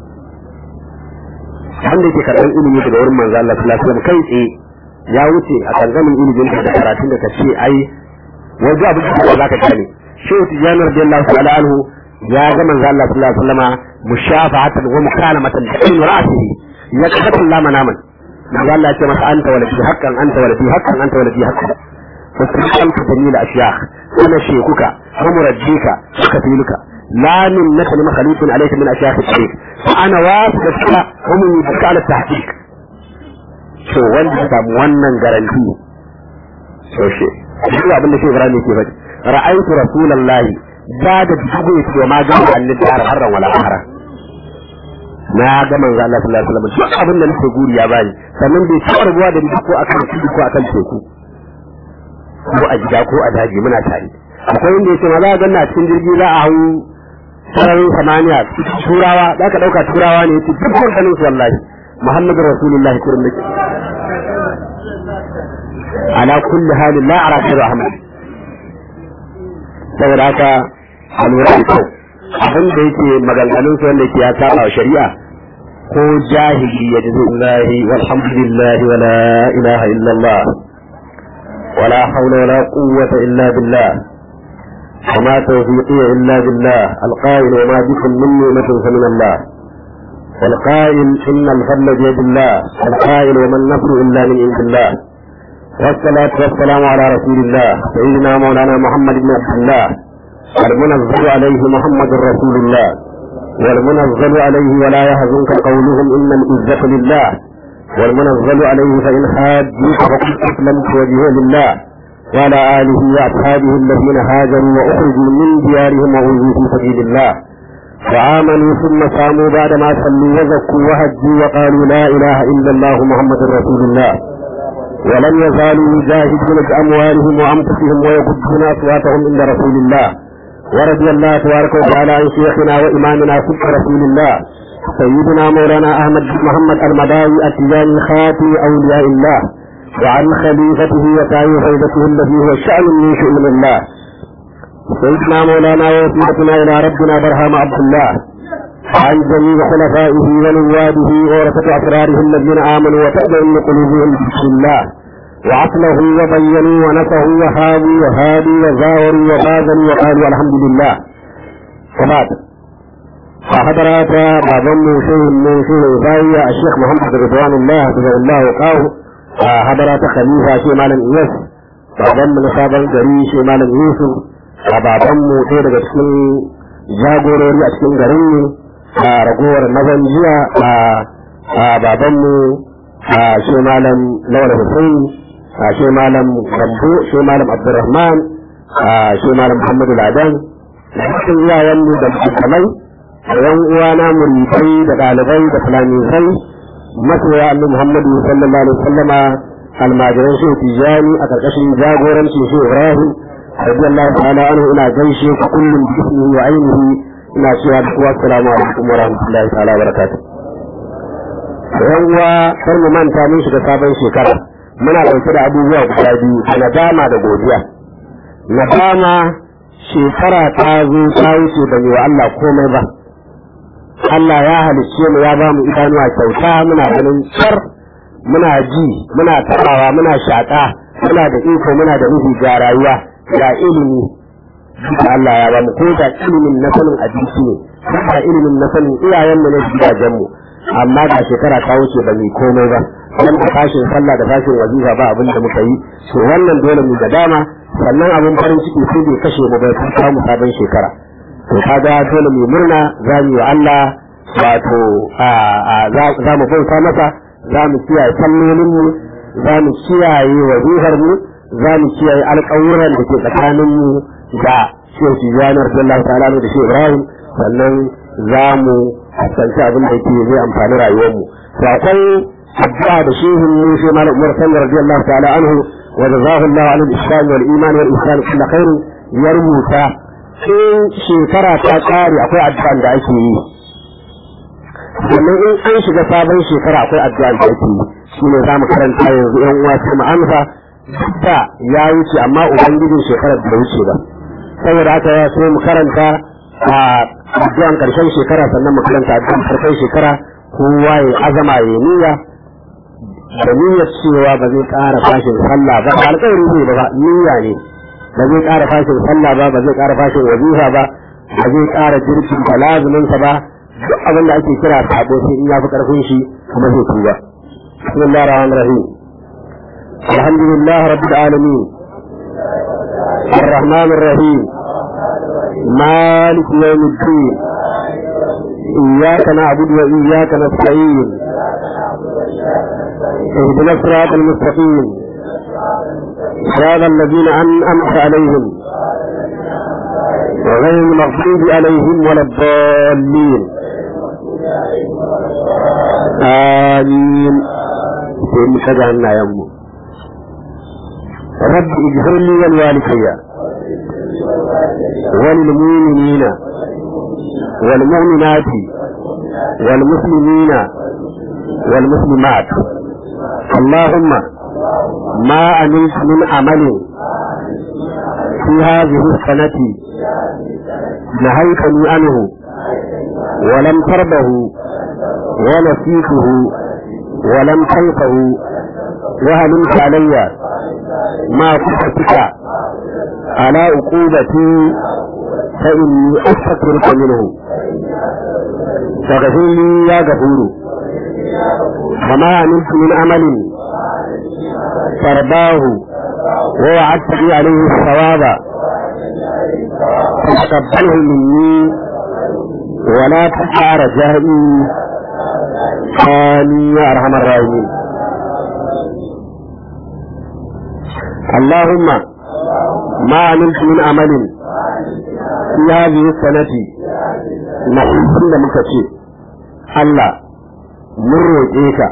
wanda yake karɓar ilimi daga wurin manzo Allah sallallahu alaihi wasallam kai tsaye ya wuce a kanganin ilimin da karatun da kace ai wajen abin da za ka gane shehu tijani radiyallahu ta'ala anhu ya ga manzo Allah sallallahu alaihi wasallama mushafa'atan wa mukalamatan bi ayn ra'sihi ya kafa Allah manaman manzo Allah ya ce masa anta waladi haqqan anta waladi haqqan anta waladi haqqan فاستقلت جميل أشياخ أنا شيخك ومرجيك وكفيلك لا منك لمخلوق عليك من أشياخ الطريق فأنا واثق ومن يدك على التحقيق شو wanda ya samu wannan garanti so shi duk abin da shi Ibrahim yake faɗi ra'aytu rasulullahi da da dubu ya ce ma ga annabi har harran wala hara na ga manzo Allah sallallahu alaihi wasallam duk abin da nake guri ya bani sannan bai taɓa rubuwa da ni ko akan tudu ko akan teku ko a gida ko a daji muna tare akwai inda yake ma za a ganna cikin jirgi za a hau sararin samaniya turawa za ka ɗauka turawa ne yake duk ganin su wallahi muhammadu rasulullahi kurin nake ala kulli halin la ara shiru ahmad saboda haka a lura da kyau abin da yake maganganun su wanda yake ya saba wa shari'a ko jahili ya ji zai walhamdulillah wala ilaha illallah ولا حول ولا قوة إلا بالله وما توفيقي إلا بالله القائل وما بكم من نعمة فمن الله والقائل إن الفضل بيد الله القائل وما النصر إلا من عند الله والصلاة والسلام على رسول الله سيدنا مولانا محمد بن عبد الله المنزل عليه محمد رسول الله والمنزل عليه ولا يحزنك قولهم إن العزة لله والمنزل عليه فإن حاجوك فقل أسلمت وجهه لله وعلى آله وأصحابه الذين هاجروا وأخرجوا من ديارهم وأوذوا في سبيل الله وآمنوا ثم صاموا بعدما صلوا وزكوا وهجوا وقالوا لا إله إلا الله محمد رسول الله ولم يزالوا يجاهدون بأموالهم وأنفسهم ويغضون أصواتهم عند رسول الله ورضي الله تبارك وتعالى عن شيخنا وإمامنا سبح رسول الله سيدنا مولانا أحمد بن محمد المداوي التجاني خاتم أولياء الله وعن خليفته وتاي فيضته الذي هو شأن من شؤون الله سيدنا مولانا ووسيلتنا إلى ربنا برهام عبد الله عن جميع خلفائه ونواده ورثة أسراره الذين آمنوا وتأمن قلوبهم بسم الله وعقله وبينوا ونصحوا وهابوا وهادوا وزاوروا وباذلوا وقالوا الحمد لله وبعد فحضرات بعضهم شيء من شيء زاوية الشيخ محمد رضوان الله رضي الله وقاه حضرات خليفة شيء مالا إيس بعضهم من صابر جري شيء مالا يوسف بعضهم شيء daga cikin jagorori a cikin garin ne a ragowar mazan jiya a babanmu a shi malam lawal hussein a shi malam gambo shi malam abdurrahman a shi malam muhammadu ladan da cikin iyayenmu da mutumai da yan uwana muridai da ɗalibai da fulamisai masoya annabi Muhammadu sallallahu alaihi wasallama almajiran shi tijani a karkashin jagorancin shi Ibrahim radiyallahu ta'ala anhu ina gaishe ku kullum bi ismihi wa ainihi ina cewa da kuwa assalamu alaikum wa rahmatullahi ta'ala wa barakatuh yan uwa kar mu manta mun shiga sabon shekara muna ɗauke da abubuwa guda biyu da nadama da godiya nadama shekara ta zo ta wuce da wa Allah komai ba Allah ya halicce mu ya ba mu idanuwa kyauta muna ganin tsar muna ji muna tabawa muna shaƙa muna da iko muna da ruhi ga rayuwa ga ilimi duka Allah ya ba mu ko da ilimin na sanin abinci ne ko da ilimin na sanin iyayen mu na gidajen mu amma ga shekara ta wuce ba mu komai ba dan da fashin sallah da fashin wazifa ba abin da muka yi to wannan dole mu da dama sannan abin farin ciki sai bai kashe mu bai samu sabon shekara to kaga dole mu murna za mu yi wa Allah wato za mu bauta masa za mu kiyaye sallolin mu za mu kiyaye wazifar mu za mu kiyaye alƙawuran da ke tsakaninmu da shehu tijjani radiyallahu ta'ala da shehu ibrahim sannan za mu fuskanci abin da ke zai amfani rayuwarmu to akwai addu'a da shehu mu shi malam umar sallallahu radiyallahu ta'ala anhu wa jazahu Allah ala al-islam wal iman wal ihsan kullu khair ya rubuta in shekara ta kare akwai addu'a da ake yi sannan in an shiga sabon shekara akwai addu'a da ake yi shine za mu karanta yanzu yan uwa sai mu amsa duk da ya wuce amma ubangijin shekarar da wuce ba saboda haka ya so mu karanta a addu'an karshen shekara sannan mu karanta addu'an karshen shekara kowa ya azama ya niyya da niyyar cewa ba zai ƙara fashin sallah ba alƙawari ne ba niyya ne ba zai ƙara fashin sallah ba ba zai ƙara fashin wazifa ba ba zai ƙara jirkin da lazumin sa ba duk abin da ake kira sabo sai in ya fi ƙarfin shi kuma zai tuba bismillahir rahmanir rahim alhamdulillah rabbil alamin الرحمن الرحيم مالك يوم الدين إياك نعبد وإياك نستعين اهدنا الصراط المستقيم صراط الذين أنعمت عليهم وغير المغضوب عليهم ولا الضالين آمين في كذا يا أمه رب اغفر لي ولوالدي وللمؤمنين والمؤمنات والمسلمين والمسلمات اللهم ما عملت من عمل في هذه السنة نهيتني عنه ولم تربه ونسيته ولم تنفه وهلمت علي ما كنتك على عقوبتي فإني أستغفرك منه فاغفر لي يا غفور وما عملت من عمل ترضاه ووعدت لي عليه الثواب فتقبله مني ولا تقع رجائي آمين يا أرحم الراحمين اللهم ما عملت من عمل في هذه السنة نحن مكتشي الله mun roƙe ka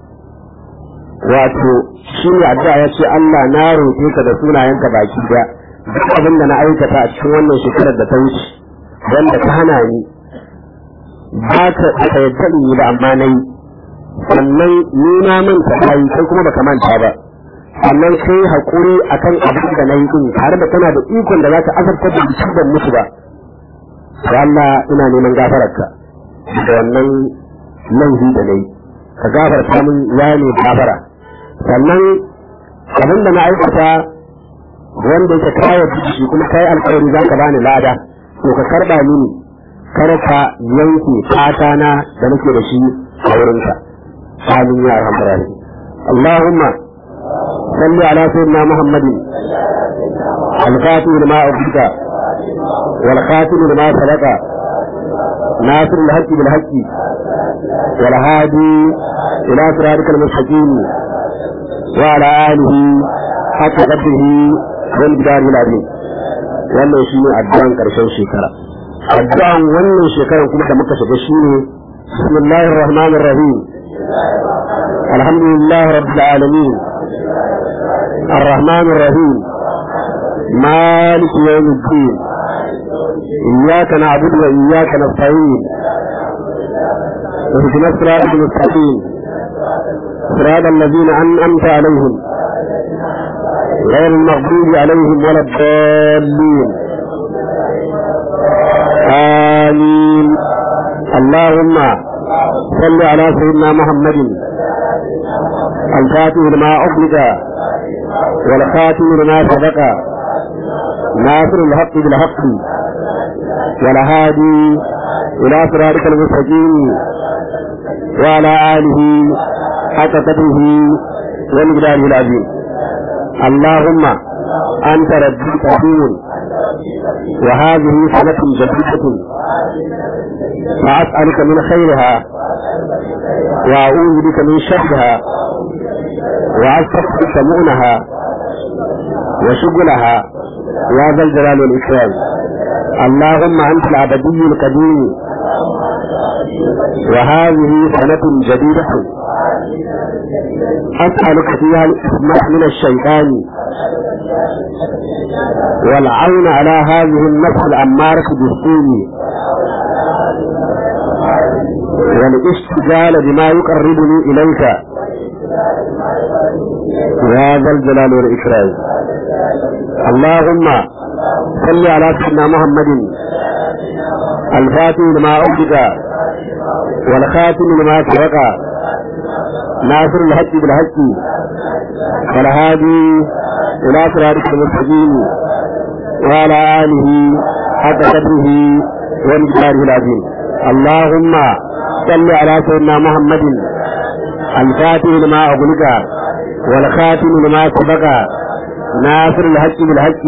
wato shi ne addu'a ya ce Allah na roƙe ka da sunayenka baki da duk abin da na aikata a cikin wannan shekarar da ta wuce wanda ka hana ni ba ka ka yadda ni ba amma na yi sannan ni na manta ta yi kai kuma baka manta ba sannan kai haƙuri akan abin da na yi din tare da kana da ikon da za ka azabtar da mutum ban mutu ba ya Allah ina neman gafararka da wannan laifi da nayi ka gafarta min ya ne gafara sannan abin da na aikata wanda yake kawo shi kuma kai alƙawari za ka bani lada to ka karɓa mini kar ka yanke fata na da nake da shi a wurinka amin ya rahmanu Allahumma salli ala sayyidina Muhammadin al-fatih lima ubika wal khatim lima sadaqa ناصر الحق بالحق والهادي إلى صراطك المستقيم وعلى آله حق قدره والجدار العظيم wannan shi ne addu'an ƙarshen shekara addu'an wannan shekarar kuma da muka shiga shi ne bismillahir rahmanir rahim alhamdulillahi rabbil alamin arrahmanir rahim maliki yawmiddin إياك نعبد وإياك نستعين اهدنا الصراط المستقيم صراط الذين أنعمت عليهم غير المغضوب عليهم ولا الضالين آمين اللهم صل على سيدنا محمد الفاتح لما أغلق والخاتم لما سبق ناصر الحق بالحق والهادي إلى صراطك المستقيم وعلى آله حق قدره ومقداره العظيم اللهم أنت ربي كريم وهذه سنة جديدة فأسألك من خيرها وأعوذ بك من شرها وأستغفرك مؤنها وشغلها يا ذا الجلال والإكرام اللهم أنت الأبدي القديم وهذه سنة جديدة أسألك فيها الإسماء من الشيطان والعون على هذه النفس الأمارة بالسوء والاشتغال بما يقربني إليك يا ذا الجلال والإكرام اللهم صل على سيدنا محمد الفاتح لما أوجد والخاتم لما سبق ناصر الحق بالحق والهادي إلى صراطك المستقيم وعلى آله حق قدره ومقداره العظيم اللهم صل على سيدنا محمد الفاتح لما أغلق والخاتم لما سبق ناصر الحق بالحق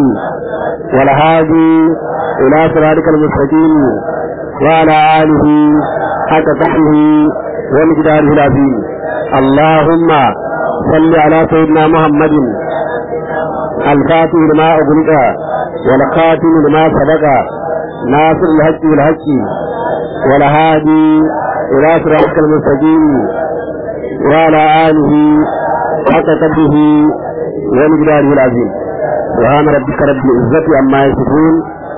والهادي إلى صراطك المستقيم وعلى آله حق قدره ومقداره العظيم اللهم صل على سيدنا محمد الفاتح لما أغلق والخاتم لما سبق ناصر الحق بالحق والهادي إلى صراطك المستقيم وعلى آله حق قدره ومقداره العظيم سبحان ربك رب العزة عما يصفون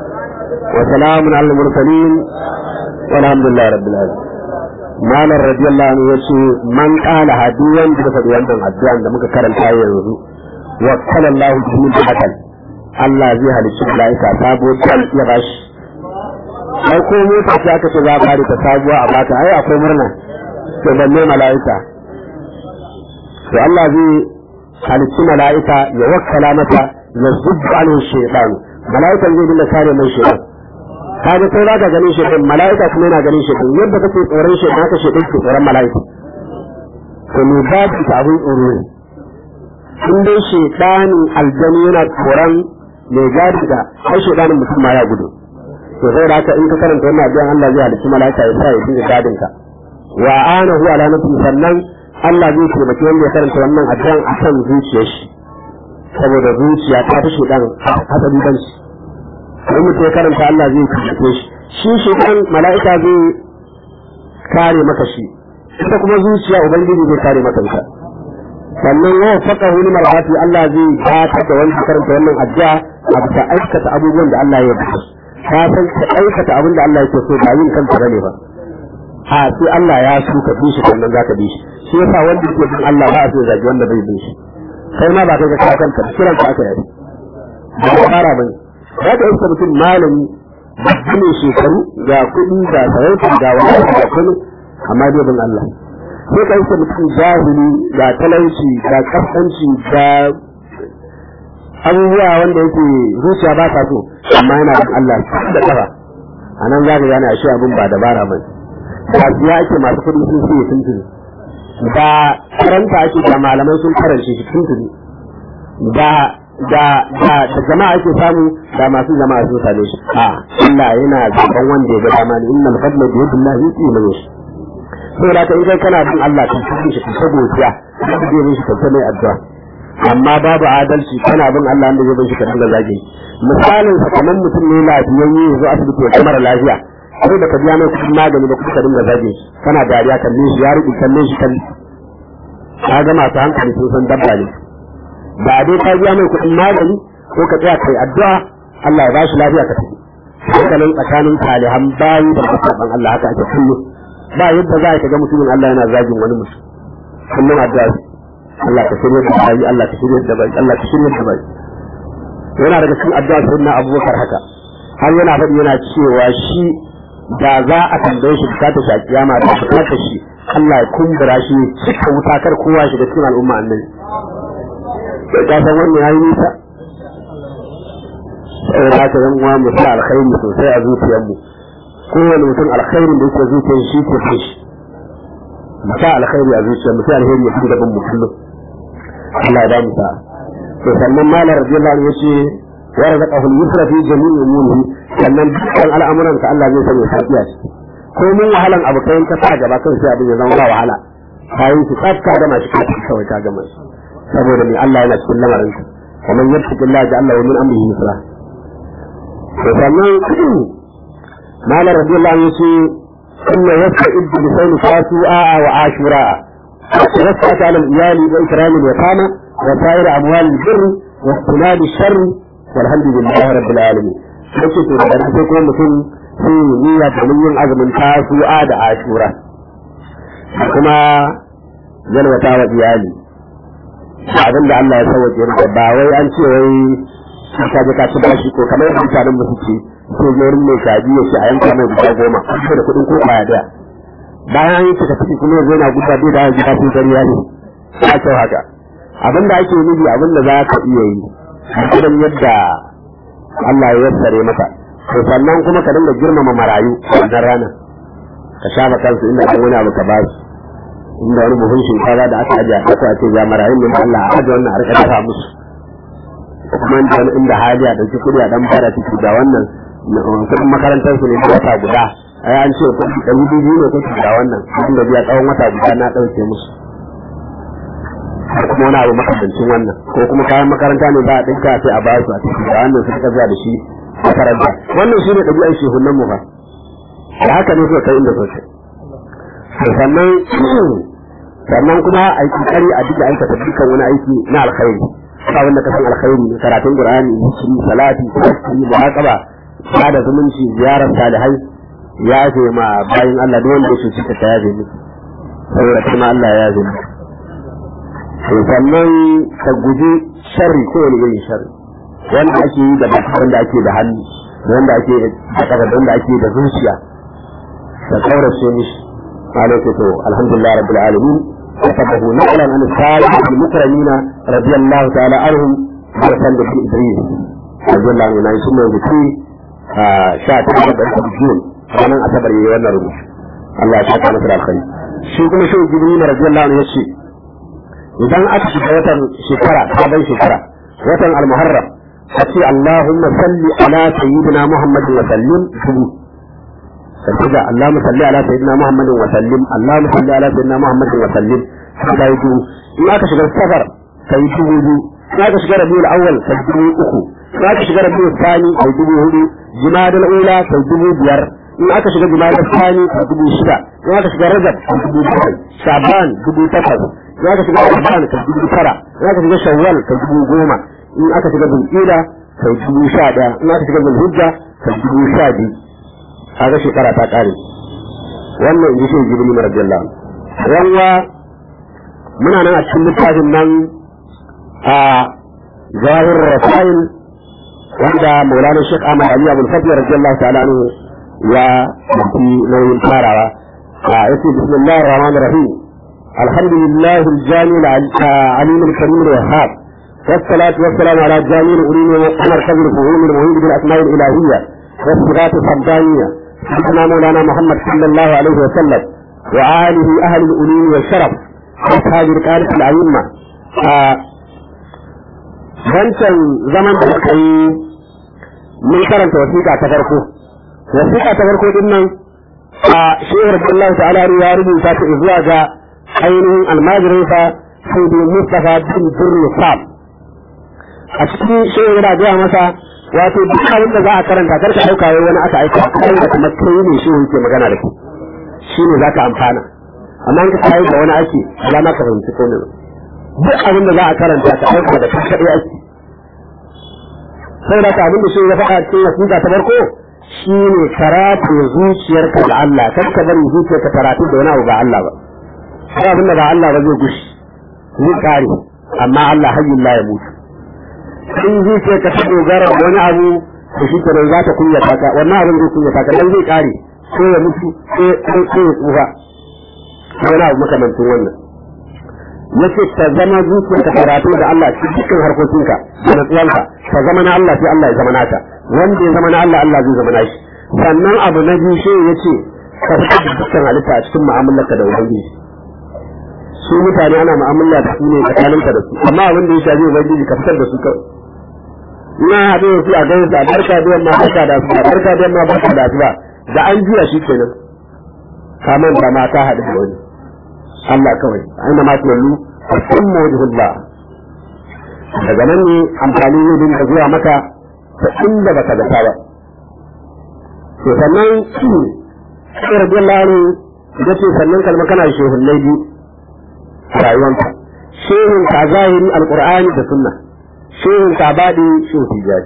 وسلام على المرسلين والحمد لله رب العالمين malar radiyallahu anhu yace man qala hadiyan da faɗi wannan addu'an da muka karanta yanzu wa qala Allah bihi hakan Allah zai halicci malaika sabo dal ya bashi sai ko mota ce aka ce za a fara ta sabuwa a baka ai akwai murna to balle malaika to Allah zai halicci malaika ya wakkala mata ya zubbu alaihi shaytan malaikan zai dinga kare mai shaytan kaga sai za ka ganin shi din mala'ika kuma yana ganin shi din yadda kake tsoron shi haka shi din ke tsoron mala'ika to ne ba ki ta abin tsoro ne in dai shaytani aljani yana tsoron mai gadi da ai shaytanin mutum ma ya gudu to sai da haka in ka karanta wannan addu'a Allah zai halicci mala'ika ya sa ya dinga gadin ka wa anahu ala nafsi sannan Allah zai taimaki wanda ya karanta wannan addu'an akan zuciyar shi saboda zuciya ta fi shaytan hasali ban shi in mutum ya karanta Allah zai taimake shi shi shi kan mala'ika zai kare maka shi ita kuma zuciya ubangiji zai kare maka ita sannan wa faka huni marhati Allah zai gata da wanda karanta wannan addu'a a bisa aikata abubuwan da Allah ya bada ka san ka aikata abin da Allah yake so ba yin kanta bane ba ha sai Allah ya so ka bi shi sannan zaka bi shi shi yasa wanda yake bin Allah ba a so zagi wanda bai bin shi kai ma ba kai ka kanka kiran ka aka yi ba fara bane za ka iska mutum malami babba ne shekaru ga kuɗi ga sarauta ga wani ga kunu amma dai bin Allah sai ka iska mutum jahili ga talauci ga kasanci ga abubuwa wanda yake zuciya ba ta so amma yana bin Allah da kafa a nan za ka gane a shi abin ba dabara ba kasuwa ake masu kuɗi sun fiye tuntuni da karanta ake da malamai sun karance shi tuntuni da da da da jama'a ake samu da masu jama'a sun same shi a Allah yana zaban wanda ya ga dama ne innal fadla bi yadillahi yuti man yashi saboda ka in kai kana bin Allah ka cikin shi ka godiya ka je mishi ka mai addu'a amma babu adalci kana bin Allah wanda zai bin shi ka dinga zage misalin sa kamar mutum ne lafiyayye ya zo asibiti ya kamar lafiya sai da ka biya mai kuɗin magani ba kuma ka dinga zage shi kana dariya kalle shi ya riƙe kalle shi kalle ka ga masu hankali sun san dabba ne ba dai ka biya mai kuɗin magani ko ka tsaya kai addu'a Allah ya bashi lafiya ka tafi hankalin tsakanin salihan bayi da musulman Allah haka ake kullu ba yadda za ka ga mutumin Allah yana zagin wani mutum kullum addu'a Allah ka shirya da bayi Allah ka shirya da bayi Allah ka shirya da bayi yana daga cikin addu'a sai na Abubakar haka har yana faɗi yana cewa shi da za a tambaye shi bukata shi a kiyama da bukata shi Allah ya kumbura shi cika wuta kar kowa shi da cikin al'umma annabi sai ka san wannan yayi nisa sai da ka yan uwa mu sa alkhairi sosai a zuciyar mu kowane mutum alkhairin da yake zuciyar shi ke fi shi mu sa alkhairi a zuciyar mu sai alheri ya fi gaban mu kullum Allah ya ba mu sa to sannan malar radiyallahu anhu yace wa razaqahu al-yusra fi jami'i umurihi sannan dukkan al'amuran ka Allah zai sanya safiya shi ko mun wahalan abu kai ka sa gaba kan sai abin ya zama wahala kayan shi tsaf ka gama shi kawai ka gama shi saboda mai Allah yana cikin lamarin ka ومن يتق الله يجعل له من امره يسرا وsannan malar radiyallahu anhu ce inna yasta'id bi sayni fasu'a wa ashura وسعت على الإيال وإكرام اليتامى وسائر أموال البر واختلال الشر والحمد لله رب العالمين. Nake to da sai kuma mutum sun yi niyya domin yin azumin tasu'a da ashura. Kuma yalwata wa iyali. Abin da Allah ya sauke maka ba wai an ce wai sun ka je ka ci bashi ko kamar yadda mutanen mu suke ko wurin mai kaji ya ce a yanka mai guda goma ko da kuɗin ko kwaya daya. bayan yi suka ciki kuma zai na guda bai da gida sun kariya ne ya kyau haka abin da ake nufi abin da za ka iya yi irin yadda Allah ya yassare maka to sannan kuma ka dinga girmama marayu wannan rana ka shafa kansu inda an wani abu ka ba su inda wani buhun shinkafa da aka ajiye a ƙasa a ce ga marayun ne Allah a ajiye wannan a rika dafa musu kuma inda hali a ɗauki kuɗi a ɗan fara ciki da wannan kuɗin makarantar su ne da wata guda ai an ce kuɗi ɗari biyu ne kuke da wannan kuɗin da biya tsawon wata guda na ɗauke musu ko kuma wani abu makamancin wannan ko kuma kayan makaranta ne ba a ɗinka sai a ba su a ciki da wannan su zuwa da shi makaranta wannan shi ne ɗabi'an shehunan mu ba da haka ne suka kai inda sosai sannan sannan kuma a yi kokari a duka aikata dukkan wani aiki na alkhairi ba wanda ka san alkhairi ne karatun qur'ani zikiri salati tasbih muhaqaba sada zumunci ziyarar salihai ya ce ma bayan Allah duk wanda ya cuci ka ya ce miki saboda kuma Allah ya ce miki sannan ka guji sharri ko wani irin sharri wanda ake yi da baki wanda ake da hannu wanda ake da kafa wanda ake da zuciya ka kaurace mishi malaka to alhamdulillah rabbil alamin كتبه نقلا عن السابق المكرمين رضي الله تعالى عنهم مرسل بن ادريس رضي الله عنه ثم يذكر شاة da june ranar asabar yayi wannan rubutu Allah ya saka masa alkhairi shi kuma shi jibril radiyallahu anhu yace idan aka shiga watan shekara sabon shekara watan al-muharram kace Allahumma salli ala sayyidina Muhammadin wa sallim dubu kace Allahumma salli ala sayyidina Muhammadin wa sallim Allahumma salli ala sayyidina Muhammadin wa sallim sai dubu in aka shiga safar sai dubu biyu in aka shiga rabiul awwal sai dubu uku in aka shiga rabiul thani sai dubu hudu jimadul ula sai dubu biyar in aka shiga jimadul thani sai dubu shida in aka shiga rajab sai dubu bakwai shaban dubu takwas in aka shiga ramadan sai dubu tara in aka shiga shawwal sai dubu goma in aka shiga zulqa'da sai dubu sha daya in aka shiga zulhijja sai dubu sha biyu kaga shekara ta kare wannan in ji shi jibril radiyallahu anhu yanwa muna nan a cikin littafin nan a zahir rasail wanda maulana shek ahmad ali abul fadl radiyallahu ta'ala anhu ya mafi nauyin farawa a yace bismillahir rahmanir rahim alhamdulillah aljami alim alkarim alwahhab والصلاة والسلام على جامع الأولين ومركز الفهوم المهيب بالأسماء الإلهية والصفات الربانية سيدنا مولانا محمد صلى الله عليه وسلم وآله أهل الأولين والشرف أصحاب رقادة الأئمة wancan zaman da aka yi mun karanta wasiƙa ta farko wasiƙa ta farko din nan a shehu Abdullahi ta'ala ya rubuta ta zuwa ga ainihin almajirinsa sai da Mustafa bin Birni Sab a cikin shehu yana gaya masa wato duk abin da za a karanta kar ka ɗauka wani aka aika kai da kuma kai ne shehu yake magana da kai shi ne za ka amfana amma in ka kayi da wani ake alama ka fahimci ko ne duk abin da za a karanta ka ɗauka da kan kaɗai ake sai da ka abin da shi ya faɗa cikin wasiƙa ta farko shi ne karatu zuciyarka da Allah kar ka bari zuciyarka karatu da wani abu ba Allah ba sai abin da ba Allah ba zai gushi zai kare amma Allah hayyin la ya mutu in zuciyarka ta dogara da wani abu to shi kenan za ta kunyata ka wannan abin zai kunyata ka dan zai kare ko ya mutu ko ya tsufa wani abu makamancin wannan yace ta zama zuciyar ka karatu da Allah cikin dukkan harkokinka da natsuwanka ta zama na Allah sai Allah ya zama naka wanda ya zama na Allah Allah zai zama nashi sannan abu na biyu shi yace ka fitar da dukkan halitta a cikin mu'amalarka da ubangiji su mutane ana mu'amala da su ne tsakaninka da su amma abin da ya shafi ubangiji ka fitar da su kawai ina haɗe da su a gaisa a barka da yamma barka da su a barka da yamma barka da su ba da an jiya shi kenan ka manta ma ka haɗu da wani Allah kawai aina ma tuwallu fa sammu wajhullah daga nan ne amfani zai dinga zuwa maka ta inda baka zata ba to sannan shi sai radiyallahu anhu da ce sannan kalma kana shehullai biyu a rayuwanka shehun ka zahiri alqur'ani da sunna shehun ka baɗi shehu tijari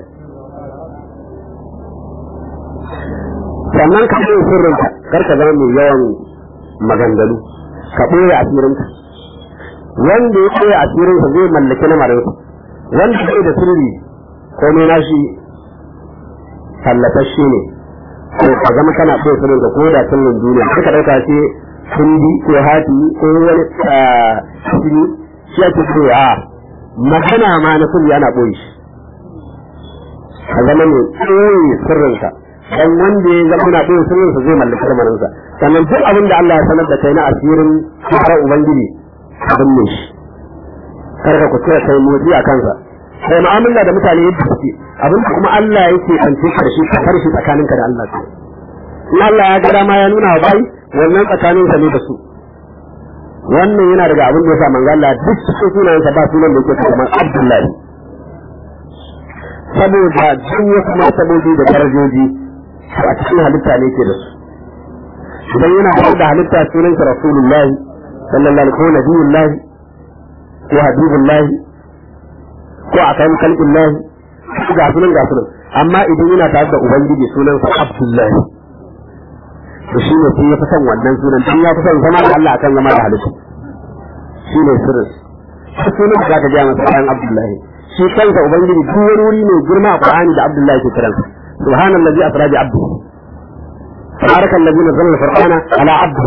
sannan ka ɓoye sirrinka kar ka zama mai yawan maganganu ka ɓoye asirinka wanda ya ɓoye asirinsa zai mallaki lamarinsa wanda bai da sirri komai nashi tallatashe ne ko ka zama kana ɓoye sirrinka ko da sirrin duniya suka ɗauka ce kundi ko hati ko wani sini shi ake ce a magana ma na sirri ana ɓoye shi ka zama mai ɓoye sirrinka dan wanda ya zama na ɓoye sirrinsa zai mallaki lamarinsa sannan duk abin da Allah ya sanar da kai na asirin fara ubangiji abin ne shi kar ka kuskura kai motsi a kansa sai mu'amala da mutane yadda suke abin da kuma Allah yake kance ka da shi ka farshi tsakaninka da Allah in Allah ya ga dama ya nuna wa bai wannan tsakanin sa ne da su wannan yana daga abin da ya sa manzo Allah duk cikin sunayensa ba sunan da yake kamar Abdullahi saboda duk wasu martabobi da darajoji a cikin halitta ne ke da su idan yana da halitta sunansa Rasulullahi sallallahu alaihi ko nabiyullahi ko habibullahi ko akan kalbillahi ga sunan ga sunan amma idan yana tare da ubangiji sunansa Abdullahi to shi ne sai ya fi son wannan sunan tun ya fi son zama da Allah akan zama da halitta shi ne sirrin shi sunan da zaka gaya masa bayan Abdullahi shi kansa ubangiji duk wani wuri ne girma a Qur'ani da Abdullahi ke kiransa subhanallazi asra bi abdihi تبارك الذي نزل الفرقان على عبده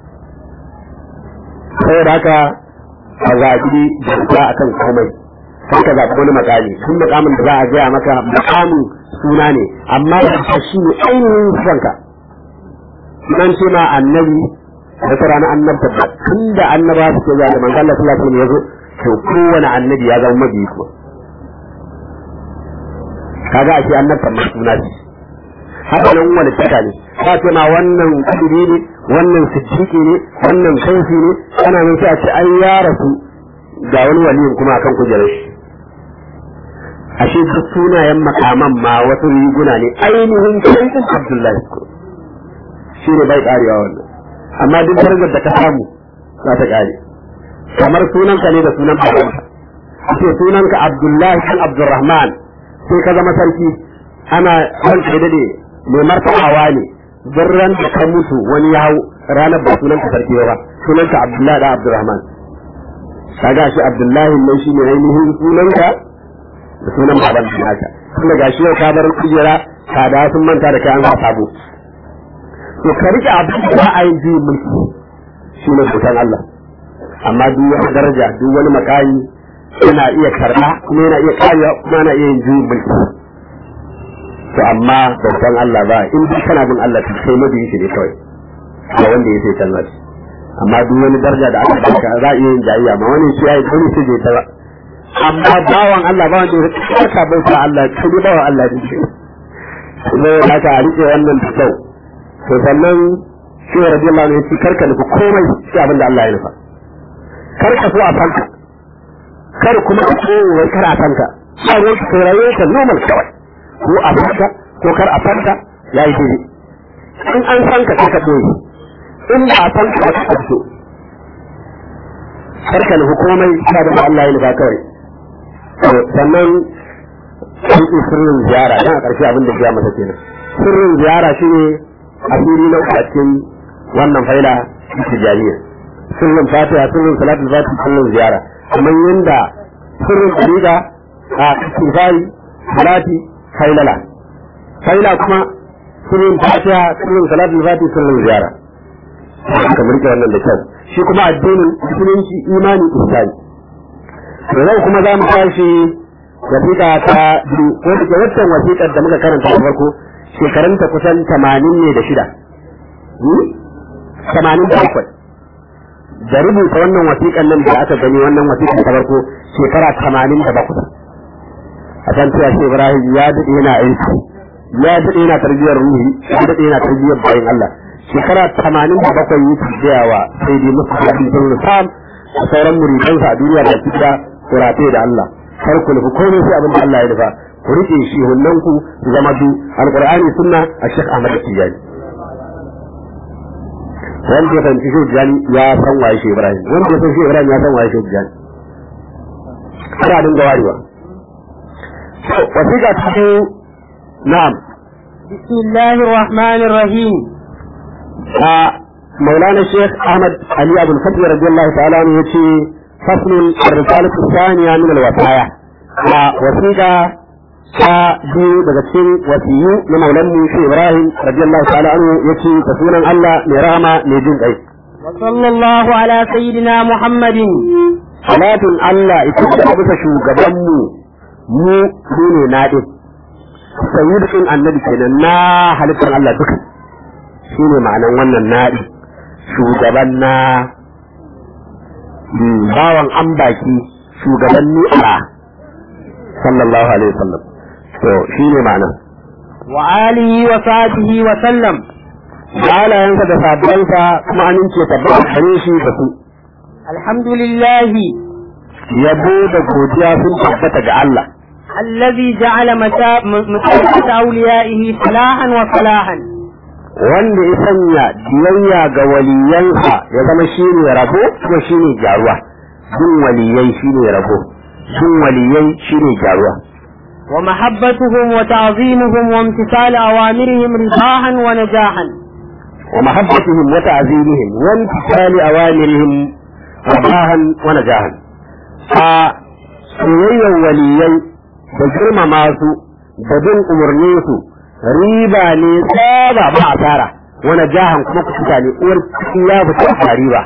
saboda haka a zaɓi da a kan komai sai ka zaɓi wani makami tun makamin da za a gaya maka makamin suna ne amma da shi ne ainihin sanka nan ce ma annabi wata rana annabta da tun da annaba su ke zuwa da manzo Allah sallallahu alaihi wasallam ya zo to kowane annabi ya zama mabiyi kuma kaga a ce annabta ma suna ce haka nan wani taka ne ka ce ma wannan kudiri ne wannan siddiqi ne wannan kaifi ne ana nan sai a ce an ya rasu ga wani waliyin kuma akan kujerar shi ashe duk sunayen makaman ma wasu riguna ne ainihin kaifin abdullahi shi ne bai karewa wannan amma duk darajar da ka samu za ta kare kamar sunanka ne da sunan babanka ce sunanka abdullahi kan abdurrahman sai ka zama sarki ana ranka da dade mai martabawa ne duk ran da ka mutu wani ya hau ranar ba sunan ka sarki ba sunan ka Abdullahi da Abdurrahman kaga shi Abdullahi nan shine ainihin sunan ka da sunan baban ka naka kuma gashi yau ka bar kujera ka da sun manta da kai an sa sabo to ka rike abin da ba a yin juyin mulki shine butan Allah amma duk wani daraja duk wani makami yana iya karɓa kuma yana iya kariya kuma yana iya yin juyin mulki to amma bautan Allah ba in duk kana bin Allah to sai mabiyin shi ne kawai ga wanda ya sai canza shi amma duk wani daraja da aka baka za a iya yin jayayya ma wani shi yayi wani shi bai ta ba amma bawan Allah ba wanda ya ka bauta Allah kai dai bawan Allah ne kuma haka a rike wannan da kyau to sannan shi radiyallahu anhu yace karka nufi komai sai abin da Allah ya nufa karka so a fanka kar kuma ka so wai kar a fanka sai wai ka rayuwa ka normal kawai ko a fanka ko kar a fanka ya yi daidai in an fanka ka ka doyi in ba a fanka ka ka fito karka nufi komai sai da Allah ya nufa kawai sannan sun sirrin ziyara dan a ƙarshe abin da ya masa kenan sirrin ziyara shine asiri na uku a cikin wannan faila tijaniya sirrin fatiha sirrin salatul fatiha sirrin ziyara kamar yanda sirrin dariga a istighfari salati failala faila kuma sirrin fatiha sirrin salatul fatiha sirrin ziyara kamar rike wannan da kyau shi kuma addinin musulunci imani ihsani to yau kuma za mu tashi wasiƙa ta biyu ko da ke waccan wasiƙar da muka karanta da farko shekarunta kusan tamanin ne da shida tamanin da bakwai da rubuta wannan wasiƙan nan da aka gani wannan wasiƙan ta farko shekara tamanin da bakwai a kan cewa shi ibrahim ya daɗe yana aiki ya daɗe yana tarbiyyar ruhi ya daɗe yana tarbiyyar bayan allah shekara tamanin da bakwai yi tarbiyawa sai dai musu da abin sun sam a sauran muridansa a duniya da kida kurate da allah kar ku nufi komai sai abin da Allah ya nufa ku rike shi hunnan ku su zama du alqur'ani sunna a Sheikh Ahmad Tijani wanda ya fahimci shi Tijani ya san waye shi Ibrahim wanda ya san shi Ibrahim ya san waye shi Tijani ana dinga warewa to wasiƙa ta biyu na'am بسم الله الرحمن الرحيم a مولانا الشيخ احمد علي ابو الفتح رضي الله تعالى عنه يتي فصل الرسالة الثانية من الوصايا ووثيقة ta biyu daga cikin wasiyu na maulan mu shi Ibrahim radiyallahu ta'ala anhu yace da sunan Allah mai rahama mai jin kai وصلى الله على سيدنا محمد salatun Allah ita ce bisa shugaban mu mu mu ne nadin sayyidin annabi kenan na halittar Allah duka shine ma'anan wannan nadi shugaban na bawan an baki shugaban ni'a sallallahu alaihi wasallam to shine ma'anan وآله وصحبه وسلم halayensa da sabbinsa kuma amince tabbata gare shi da su الحمد لله yabo da godiya sun tabbata ga Allah الذي جعل متا- م- متابعة أوليائه فلاحا وفلاحا wanda ya sanya biyayya ga waliyansa ya zama shi ne rabo kuma shi ne gyaruwa bin waliyai shi ne rabo bin waliyai shi ne gyaruwa ومحبتهم وتعظيمهم وامتثال أوامرهم رفاحا ونجاحا wa mahabbatihim wa ta'zimihim wa imtithali awamirihim rabahan wa najahan a soyayyar waliyai da girmama su da bin umarnin su riba ne tsaba ba asara wa najahan kuma kuka ne uwar ciki ya fita a riba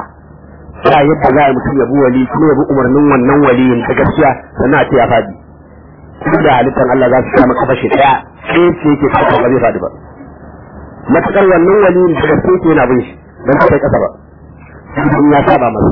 ba yadda za a mutum ya bi wali kuma ya bi umarnin wannan waliyin ta gaskiya sannan a ce ya fadi duk da halittar Allah za su kama kafa shi daya sai ce yake kafa ba zai fadi ba matakar wannan waliyin da gaske yake yana bin shi don ta kai kasa ba in ya saba masa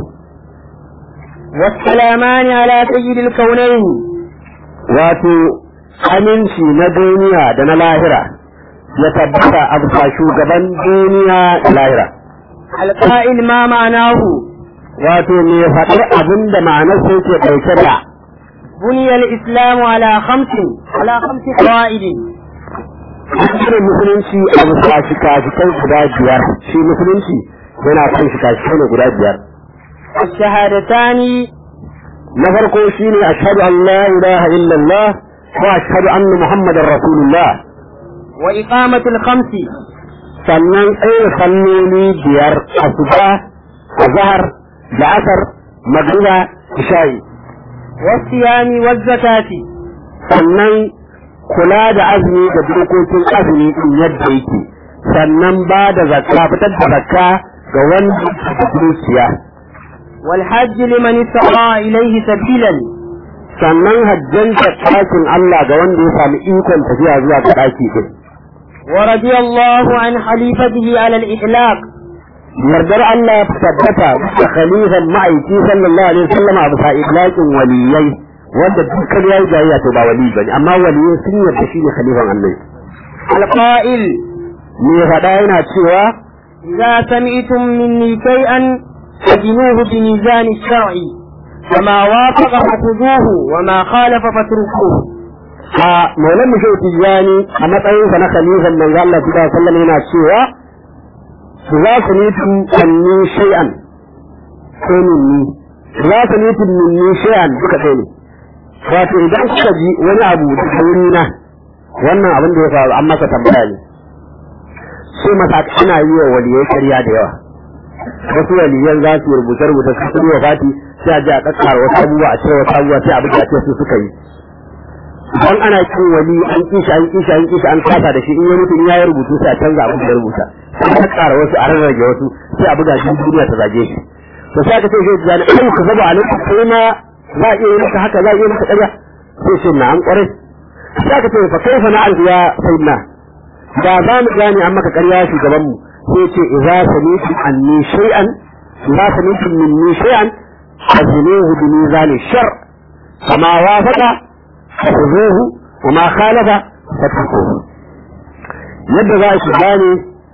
والسلامان على سيد الكونين wato aminci na duniya da na lahira ya tabbata a bisa shugaban duniya da lahira القائل ما معناه wato me faɗar abin da ma'anar sai ke ɗauke da بني الإسلام على خمس على خمس قواعد irin musulunci a bisa shika-shikai guda biyar shi musulunci yana kan shika-shikai ne guda biyar الشهادتان na farko shine ashhadu an la ilaha illallah wa ashhadu anna muhammadar rasulullah وإقامة الخمس sannan tsaye salloli biyar asuba azhar da asar magriba isha'i والصيام والزكاة sannan kula da azumi da dokokin azumi din yadda yake sannan ba da zakka fitar da zakka ga wanda da dukiya والحج لمن استطاع إليه سبيلا sannan hajjanta ɗakin Allah ga wanda ya sami ikon tafiya zuwa ga ɗaki din ورضي الله عن خليفته على الإطلاق yardar Allah ya tabbata da khalifan ma'aiki sallallahu alaihi wasallam a bisa idlaqin waliyai wanda dukkan yayi jayayya to ba wali bane amma waliyai sun yarda shi ne khalifan Allah القائل me faɗa yana cewa إذا سمعتم مني شيئا فزنوه بميزان الشرع فما وافق فخذوه وما خالف فاتركوه a maulan mu shehu tijjani a matsayinsa na khalifan manzo Allah sallallahu alaihi wasallam yana cewa za su nitu anni shay'an ko minni za su nitu minni shay'an duka kai ne wato idan kuka ji wani abu da wuri na wannan abin da ya faru an masa tambaya ne sai masa ana yi wa waliyai ƙarya da yawa wasu waliyan za su rubuta rubuta su su wa fati sai a ji a kakkara wasu abubuwa a cire wasu abubuwa sai a buga ce su suka yi idan ana kin wali an kishi an kishi an kishi an kasa da shi in ya mutu in ya yi rubutu sai a canza abin da ya rubuta sai a kakkara wasu a rarrage wasu sai a buga shi duniya ta zage shi to sai aka ce shi zani ai ka zaba alaikum sai ma za a iya yi maka haka za a iya maka ƙarya sai shi na an ƙwarai sai aka ce fa kaifa na alfiya sayyidina da za mu gane an maka ƙarya shugaban mu sai ce idza sami'tu anni shay'an idza sami'tu minni shay'an fazinuhu bi mizan shar kama wafaqa fazuhu wa ma khalafa fatrukuhu yadda za ki gane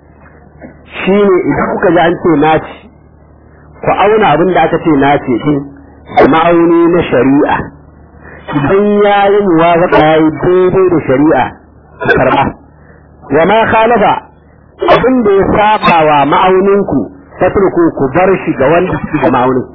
shine idan kuka ji an ce naci ku auna abin da aka ce nace din da ma'auni na shari'a idan ya yi muwafaqa ya yi daidai da shari'a ku karba wa ma khalafa abin da ya saba wa ma'auninku fatruku ku bar shi ga wanda suke da ma'aunin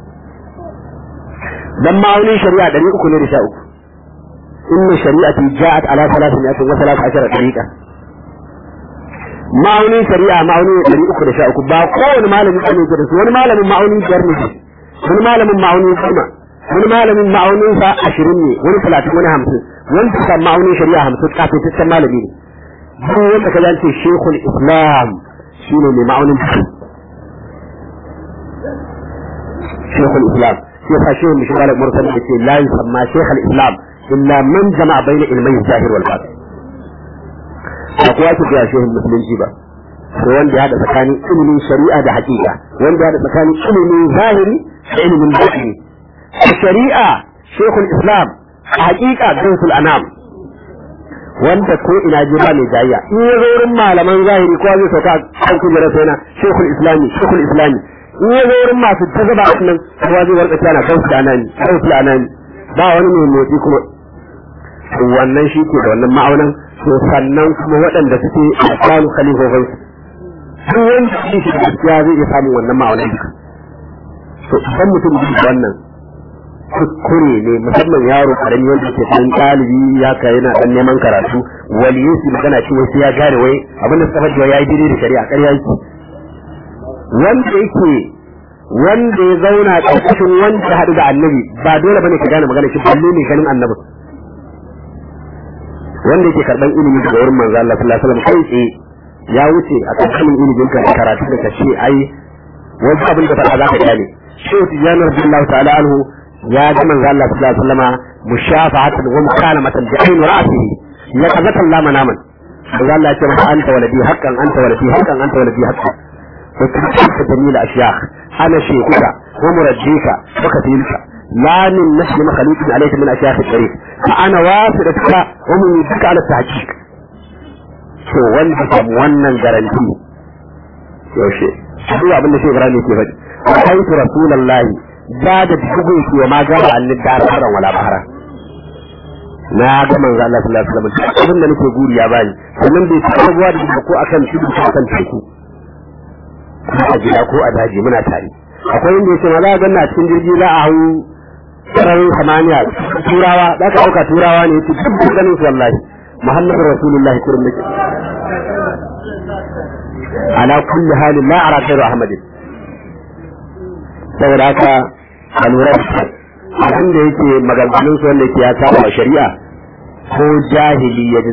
dan ma'aunin shari'a ɗari uku ne da sha uku inna shari'ati ja'at ala salatin mi'atin wa salatu ashara tariqa ma'aunin shari'a ma'aunin ɗari uku da sha uku ba kowane malami ne ke da su wani malamin ma'aunin biyar ne wani malamin ma'aunin goma wani malamin ma'aunin sa ashirin ne wani talatin wani hamsin wani suka ma'aunin shari'a hamsin kafin malami ne duk wanda ka zance shekul islam shine mai ma'aunin shekul islam sai fa shehu mishi malam mursal da ce la yusamma shekul islam illa man jama'a bayna ilmai zahir wal batin ba kowa ke ga shehu musulunci ba ko wanda ya da tsakanin ilimin shari'a da hakika wanda ya da tsakanin ilimin zahiri da ilimin batini shari'a shekul islam a hakika gaisul anam wanda ko ina ji ba mai jayya in ya zo wurin malaman zahiri ko zai sauka kan kujerar sai na shekul islami shekul islami in ya zo wurin masu ta zaba a nan kowa zai warka tana gausu da anani gausu da anani ba wani mai motsi kuma wannan shi ke da wannan ma'aunan to sannan kuma waɗanda suke a kwanu khalifofin duk wanda shi shi gaskiya zai iya samun wannan ma'aunan duka to idan mutum bi wannan kuskure ne musamman yaro karami wanda ke ɗan ɗalibi ya ka yana ɗan neman karatu waliyin su magana ce wasu ya gane wai abin da suka faɗi ya yi daidai da shari'a ƙarya yake wanda yake wanda ya zauna ƙarƙashin wanda ya haɗu da annabi ba dole bane ka gane magana shi balle ne ganin annabi wanda yake karɓan ilimi daga wurin manzo Allah sallallahu alaihi wasallam kai tsaye ya wuce a ƙarƙashin ilimin ka karatu da kace ai wani abin da faɗa za ka gane shehu tijjani radiyallahu ta'ala anhu ya ga manzo Allah sallallahu alaihi wasallam mushafa'atan wa mukalamatan bi ayn ra'sihi ya kazata Allah manaman manzo Allah ya ce masa anta waladi haqqan anta waladi haqqan anta waladi haqqan wa kunta jamil ashyakh ana shekuka wa murajjika wa katilka la min nasl makhluqin alayka min ashyakh al-tariq fa ana wasiduka wa mumidduka ala tahqiq to wanda kam wannan garanti yaushe duk abin da shi Ibrahim yake faɗi wa aitu rasulullahi da da bugun shi wa ma gaba annid dar haran wala bahara na ga manzo Allah sallallahu alaihi wasallam abin da nake guri ya bani sannan bai taɓa zuwa da ko akan tudu ko akan teku ko a gida ko a daji muna tare akwai inda yake ma za a ganna cikin jirgi za a hau sararin samaniya turawa za ka ɗauka turawa ne yake duk da ganin su wallahi muhammadu rasulullahi kurum nake ala kulli halin la ara khairu ahmadin saboda haka a lura da abin da yake maganganun su wanda yake ya saba shari'a ko jahili ya